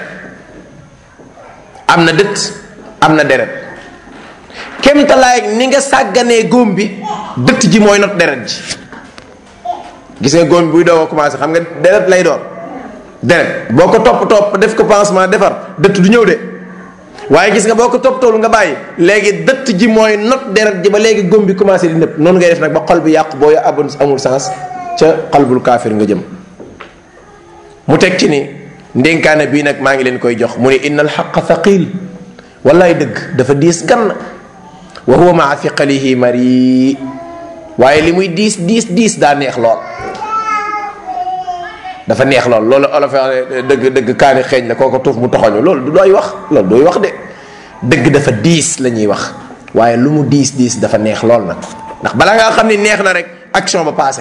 Speaker 1: am na dëtt am na deret kemtalaay ni nga sàgganee góom bi dëtt ji mooy not deret ji gis nga góom bi buy doog a commencé xam nga deret lay doon deret boo ko topp topp def ko pansement defar dëtt du ñëw de waaye gis nga boo ko topp toolu nga bàyyi léegi dëtt ji mooy not deret ji ba léegi góom bi commencé di nëpp noonu ngay def nag ba xol bi yàqu boo abon amul sens ca xalbul kaafir nga jëm mu teg ci ni ndénkaane bii nag maa ngi leen koy jox mu ni inna alxaqa thaqil wallaay dëgg dafa diis gann wa huwa maa thiqalihi mari waaye li muy diis diis diis daa neex lool dafa neex lool loolu olof dëgg dëgg kaani xeeñ la kooko tuuf mu toxoñu loolu du dooy wax loolu dooy wax de dëgg dafa diis la ñuy wax waaye lu mu diis diis dafa neex lool nag ndax balaa ngaa xam ni neex na rek action ba passé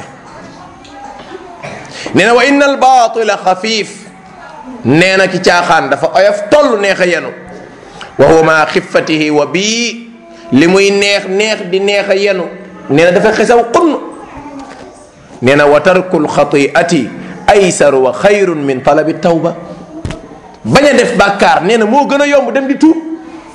Speaker 1: nee na wa inna al baatila xafiif nee na ki caaxaan dafa oyof toll neex a yenu wa huwa maa xiffatihi wa bii li muy neex neex di neex a yenu nee na dafa xesaw xunn nee na wa tarkul xatiati aysaru wa xayrun min talabi tawba bañ a def bàkkaar nee na moo gën a yomb dem di tuub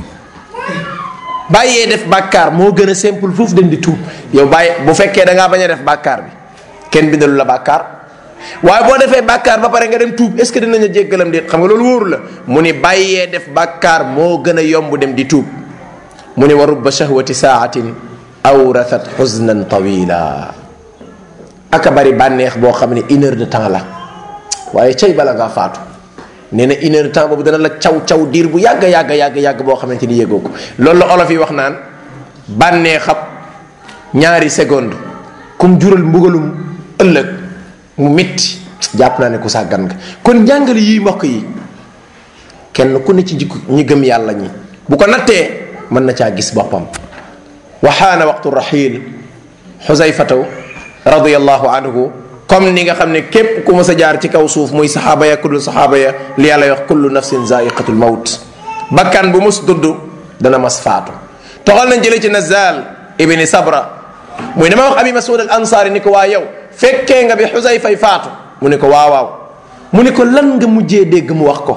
Speaker 1: bàyyee def bàkkaar moo gën a simple foofu dem di tuub yow bàyyi bu fekkee da ngaa bañ a def bàkkaar bi kenn bindalu la bàkkaar waaye boo defee bàkkaar ba pare nga dem tuub est ce que dinañ la jéggalam déet xam nga loolu wóoru la mu ni bàyyee def bàkkaar moo gën a yomb dem di tuub mu ni wa rubba shahwati saatin awrathat xusnan tawila aka bari bànneex boo xam ne une heure de temps la waaye cay bala ngaa faatu nee na une heure de temps boobu dana la caw caw diir bu yàgg yàgg yàgg yàgg boo xamante ni yëgoo ko loolu la olof yi wax naan bànneexab ñaari seconde kum jural mbugalum ëllëg mu métti jàpp naa ne ku sàggan nga kon njàngale yi mbokk yi kenn ku ne ci jikko ñi gëm yàlla ñi bu ko nattee mën na caa gis boppam waxaana waxtu raxiil xusayfatu radiallahu anhu comme ni nga xam ne képp ku mës a jaar ci kaw suuf muy saxaaba ya kullu saxaaba ya li yàlla wax kullu nafsin zaiqatul mawt bakkan bu mus dudd dana mas faatu toxal nañ jële ci nazal ibni sabra muy dama wax abi masud al ansaari ni ko waa yow fekkee nga bi xusayfay faatu mu ne ko waaw waaw mu ne ko lan nga mujjee dégg mu wax ko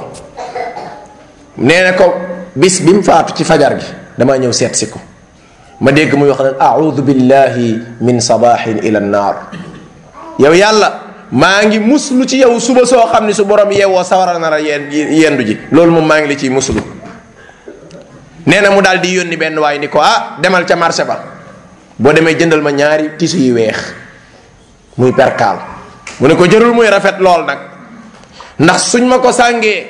Speaker 1: nee na ko bis bi mu faatu ci fajar gi damaa ñëw seet si ko ma dégg muy wax naan audu billahi min sabahin ila nnaar yow yàlla maa ngi muslu ci yow suba soo xam ne su borom yeewoo sawara nar a yen yendu ji loolu moom maa ngi la ciy muslu nee na mu daal di yónni benn waay ni ko ah demal ca marché ba boo demee jëndal ma ñaari tisu yu weex muy perkaal mu ne ko jërul muy rafet lool nag ndax suñ ma ko sàngee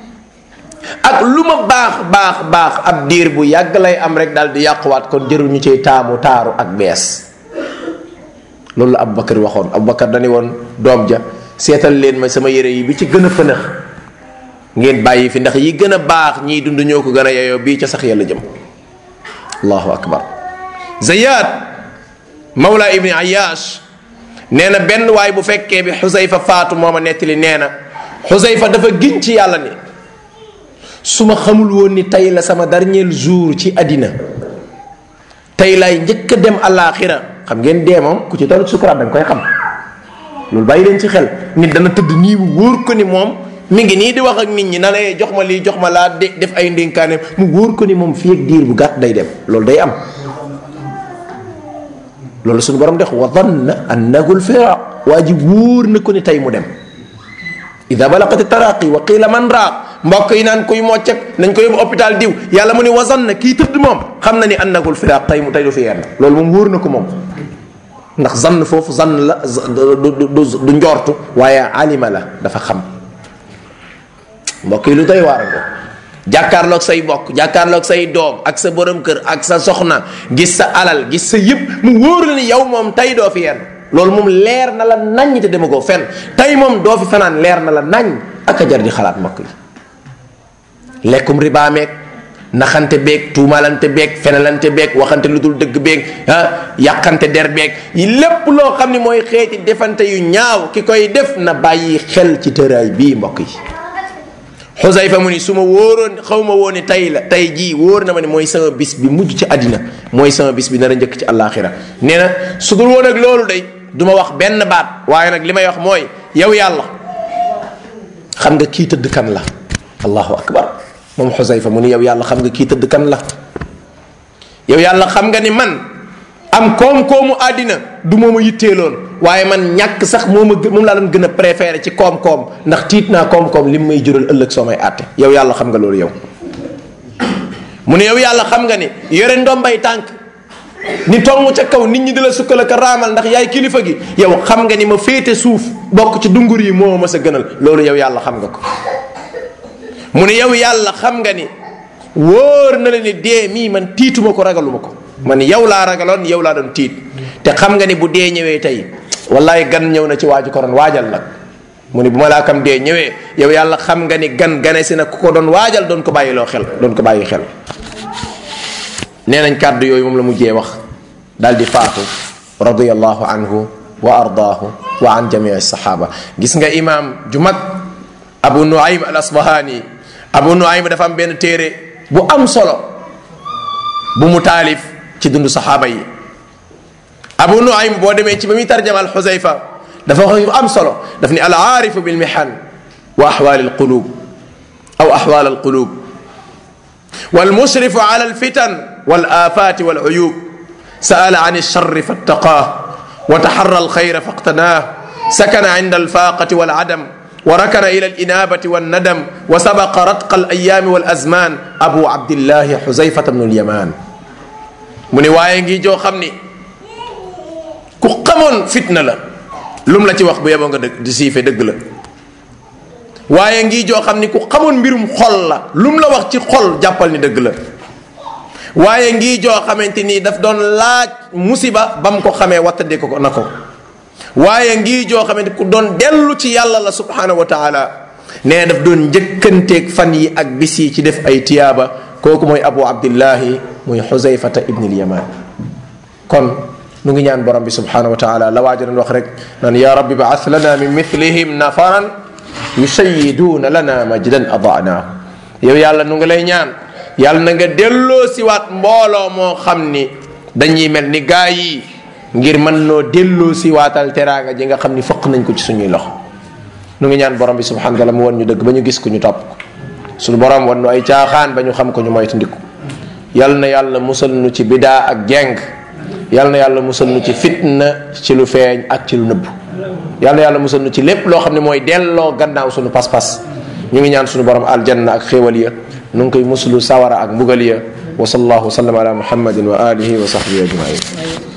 Speaker 1: ak lu ma baax baax baax ab diir bu yàgg lay am rek daal di yàquwaat kon jërul ñu ciy taamu taaru ak bees loolu la Aboubacar waxoon Aboubacar dañu woon doom ja seetal leen ma sama yére yi bi ci gën a fënax ngeen bàyyi fi ndax yi gën a baax ñiy dund ñoo ko gën a yeyoo bii ca sax yàlla jëm allahu akbar Zayad Mawla Ibni Ayash nee na benn waay bu fekkee bi Xusayfa faatu moo ma nettali nee na xusayfa dafa giñ ci yàlla ni su ma xamul woon ni tey la sama dernier jour ci àddina tey lay njëkk a dem àllaaxira xam ngeen dee moom ku ci toll sukuraat da nga koy xam loolu bàyyi leen ci xel nit dana tëdd nii mu wóor ko ni moom mi ngi nii di wax ak nit ñi na lay jox ma lii jox ma laa de def ay ndénkaane mu wóor ko ni moom fii ak diir bu gàtt day dem loolu day am loolu suñu borom dex wa danna annahu lfiraq waa ji wóor na ko ni tey mu dem ida balaqat taraqi wa qila man raaq mbokk yi naan kuy moccek nañ ko yóbbu hôpital diw yàlla mu ni wa zanna kii tëdd moom xam na ni annahu lfiraq tey mu tey du fi yenn loolu moom wóor na ko moom ndax zann foofu zann la du du njortu waaye alima la dafa xam mbokk yi lu doy waar nga jàkkaarloog say mbokk jàkkaarloog say doom ak sa borom kër ak sa soxna gis sa alal gis sa yëpp mu wóor la ni yow moom tey doo fi yenn loolu moom leer na la naññ te dema koo fenn tey moom doo fi fanaan leer na la naññ ak a jar di xalaat mbokk yi lekkum ribaa meeg naxante beeg tuumalante beeg fenalante beeg waxante lu dul dëgg beeg ah yàqante der beeg lépp loo xam ni mooy xeeti defante yu ñaaw ki koy def na bàyyi xel ci tëraay bii mbokk yi xusayfa mu ni su ma wóoroon xaw ma woon ni tey la tey jii wóor na ma ne mooy sama bis bi mujj ci àddina mooy sama bis bi nar a njëkk ci àllaaxira nee na su dul woon ak loolu day du ma wax benn baat waaye nag li may wax mooy yow yàlla xam nga kii tëdd kan la allahu akbar moom xusayfa mu ni yow yàlla xam nga kii tëdd kan la yow yàlla xam nga ni man am koom-koomu àddina du mooma yitteeloon waaye man ñàkk sax moo ma moom laa doon gën a préféré ci koom-koom ndax tiit naa koom-koom li mu may jural ëllëg soo may àtte yow yàlla xam nga loolu yow mu ne yow yàlla xam nga ni yore ndombay tànk ni tongu ca kaw nit ñi di la sukkal ak raamal ndax yaay kilifa gi yow xam nga ni ma féete suuf bokk ci dungur yi moo ma sa gënal loolu yow yàlla xam nga ko mu ne yow yàlla xam nga ni wóor na la ni dee mii man tiituma ko ragaluma ko man yow laa ragaloon yow laa doon tiit te xam nga ni bu dee ñëwee tey wallaay gan ñëw na ci waaju ko doon waajal nag mu ni bu ma laa kam dee ñëwee yow yàlla xam nga ni gan gane si na ku ko doon waajal doon ko bàyyiloo xel doon ko bàyyi xel nee nañ kàddu yooyu moom la mujjee wax daal di faatu radiyallahu anhu wa ardaahu wa an jamii sahaba gis nga imaam ju mag abu nuaym al asbahani abu nuaym dafa am benn téere bu am solo bu mu taalif ci dundu saxaaba yi abu nuaym boo demee ci ba muy tarjamal xusayfa dafa wax yu am solo daf ni al aarifu bil mihan wa ahwal al qulub aw ahwal al qulub wal musrifu ala al fitan wal afat wal uyub sa'ala an الشر فاتقاه وتحرى الخير فاقتناه سكن عند الفاقة والعدم وركن إلى الإنابة والندم وسبق رتق الأيام والأزمان أبو عبد الله حذيفة بن اليمان mu ne waaye ngi joo xam ni ku xamoon fitna la lum la ci wax bu yeboo nga dëgg di siife dëgg la waaye ngi joo xam ni ku xamoon mbirum xol la lum la wax ci xol jàppal ni dëgg la waaye ngi joo xamante ni daf doon laaj musiba ba mu ko xamee wattandi ko na ko waaye ngi joo xamante ku doon dellu ci yàlla la subhanahu wa taala nee daf doon njëkkanteeg fan yi ak bis yi ci def ay tiyaaba kooku mooy abu abdillahi muy xuzayfata ibni lyaman kon nu ngi ñaan borom bi subhanahu wa taala la waaja doon wax rek naan ya rabbi baas lana min mithlihim nafaran yusayiduuna lana majdan adaanaahu yow yàlla nu ngi lay ñaan yàlla na nga delloo siwaat mbooloo moo xam ni dañuy mel ni gaa yi ngir mën noo delloo siwaatal teraanga ji nga xam ni fëq nañ ko ci suñuy loxo nu ngi ñaan borom bi subhanahu wa taala mu wan ñu dëgg ba ñu gis ko ñu topp ko suñu borom wan nu ay caaxaan ba ñu xam ko ñu moytandiku yal na yàlla musal nu ci bidaa ak jeng yal na yàlla musal nu ci fitna ci lu feeñ ak ci lu nëbb yal na yàlla musal nu ci lépp loo xam ne mooy delloo gannaaw suñu pas-pas ñu ngi ñaan suñu borom aljanna ak xéewal ya nu ngi koy muslu sawara ak mbugal ya wa sallallahu wa sallam ala muhammadin wa alihi wa sahbihi ajmain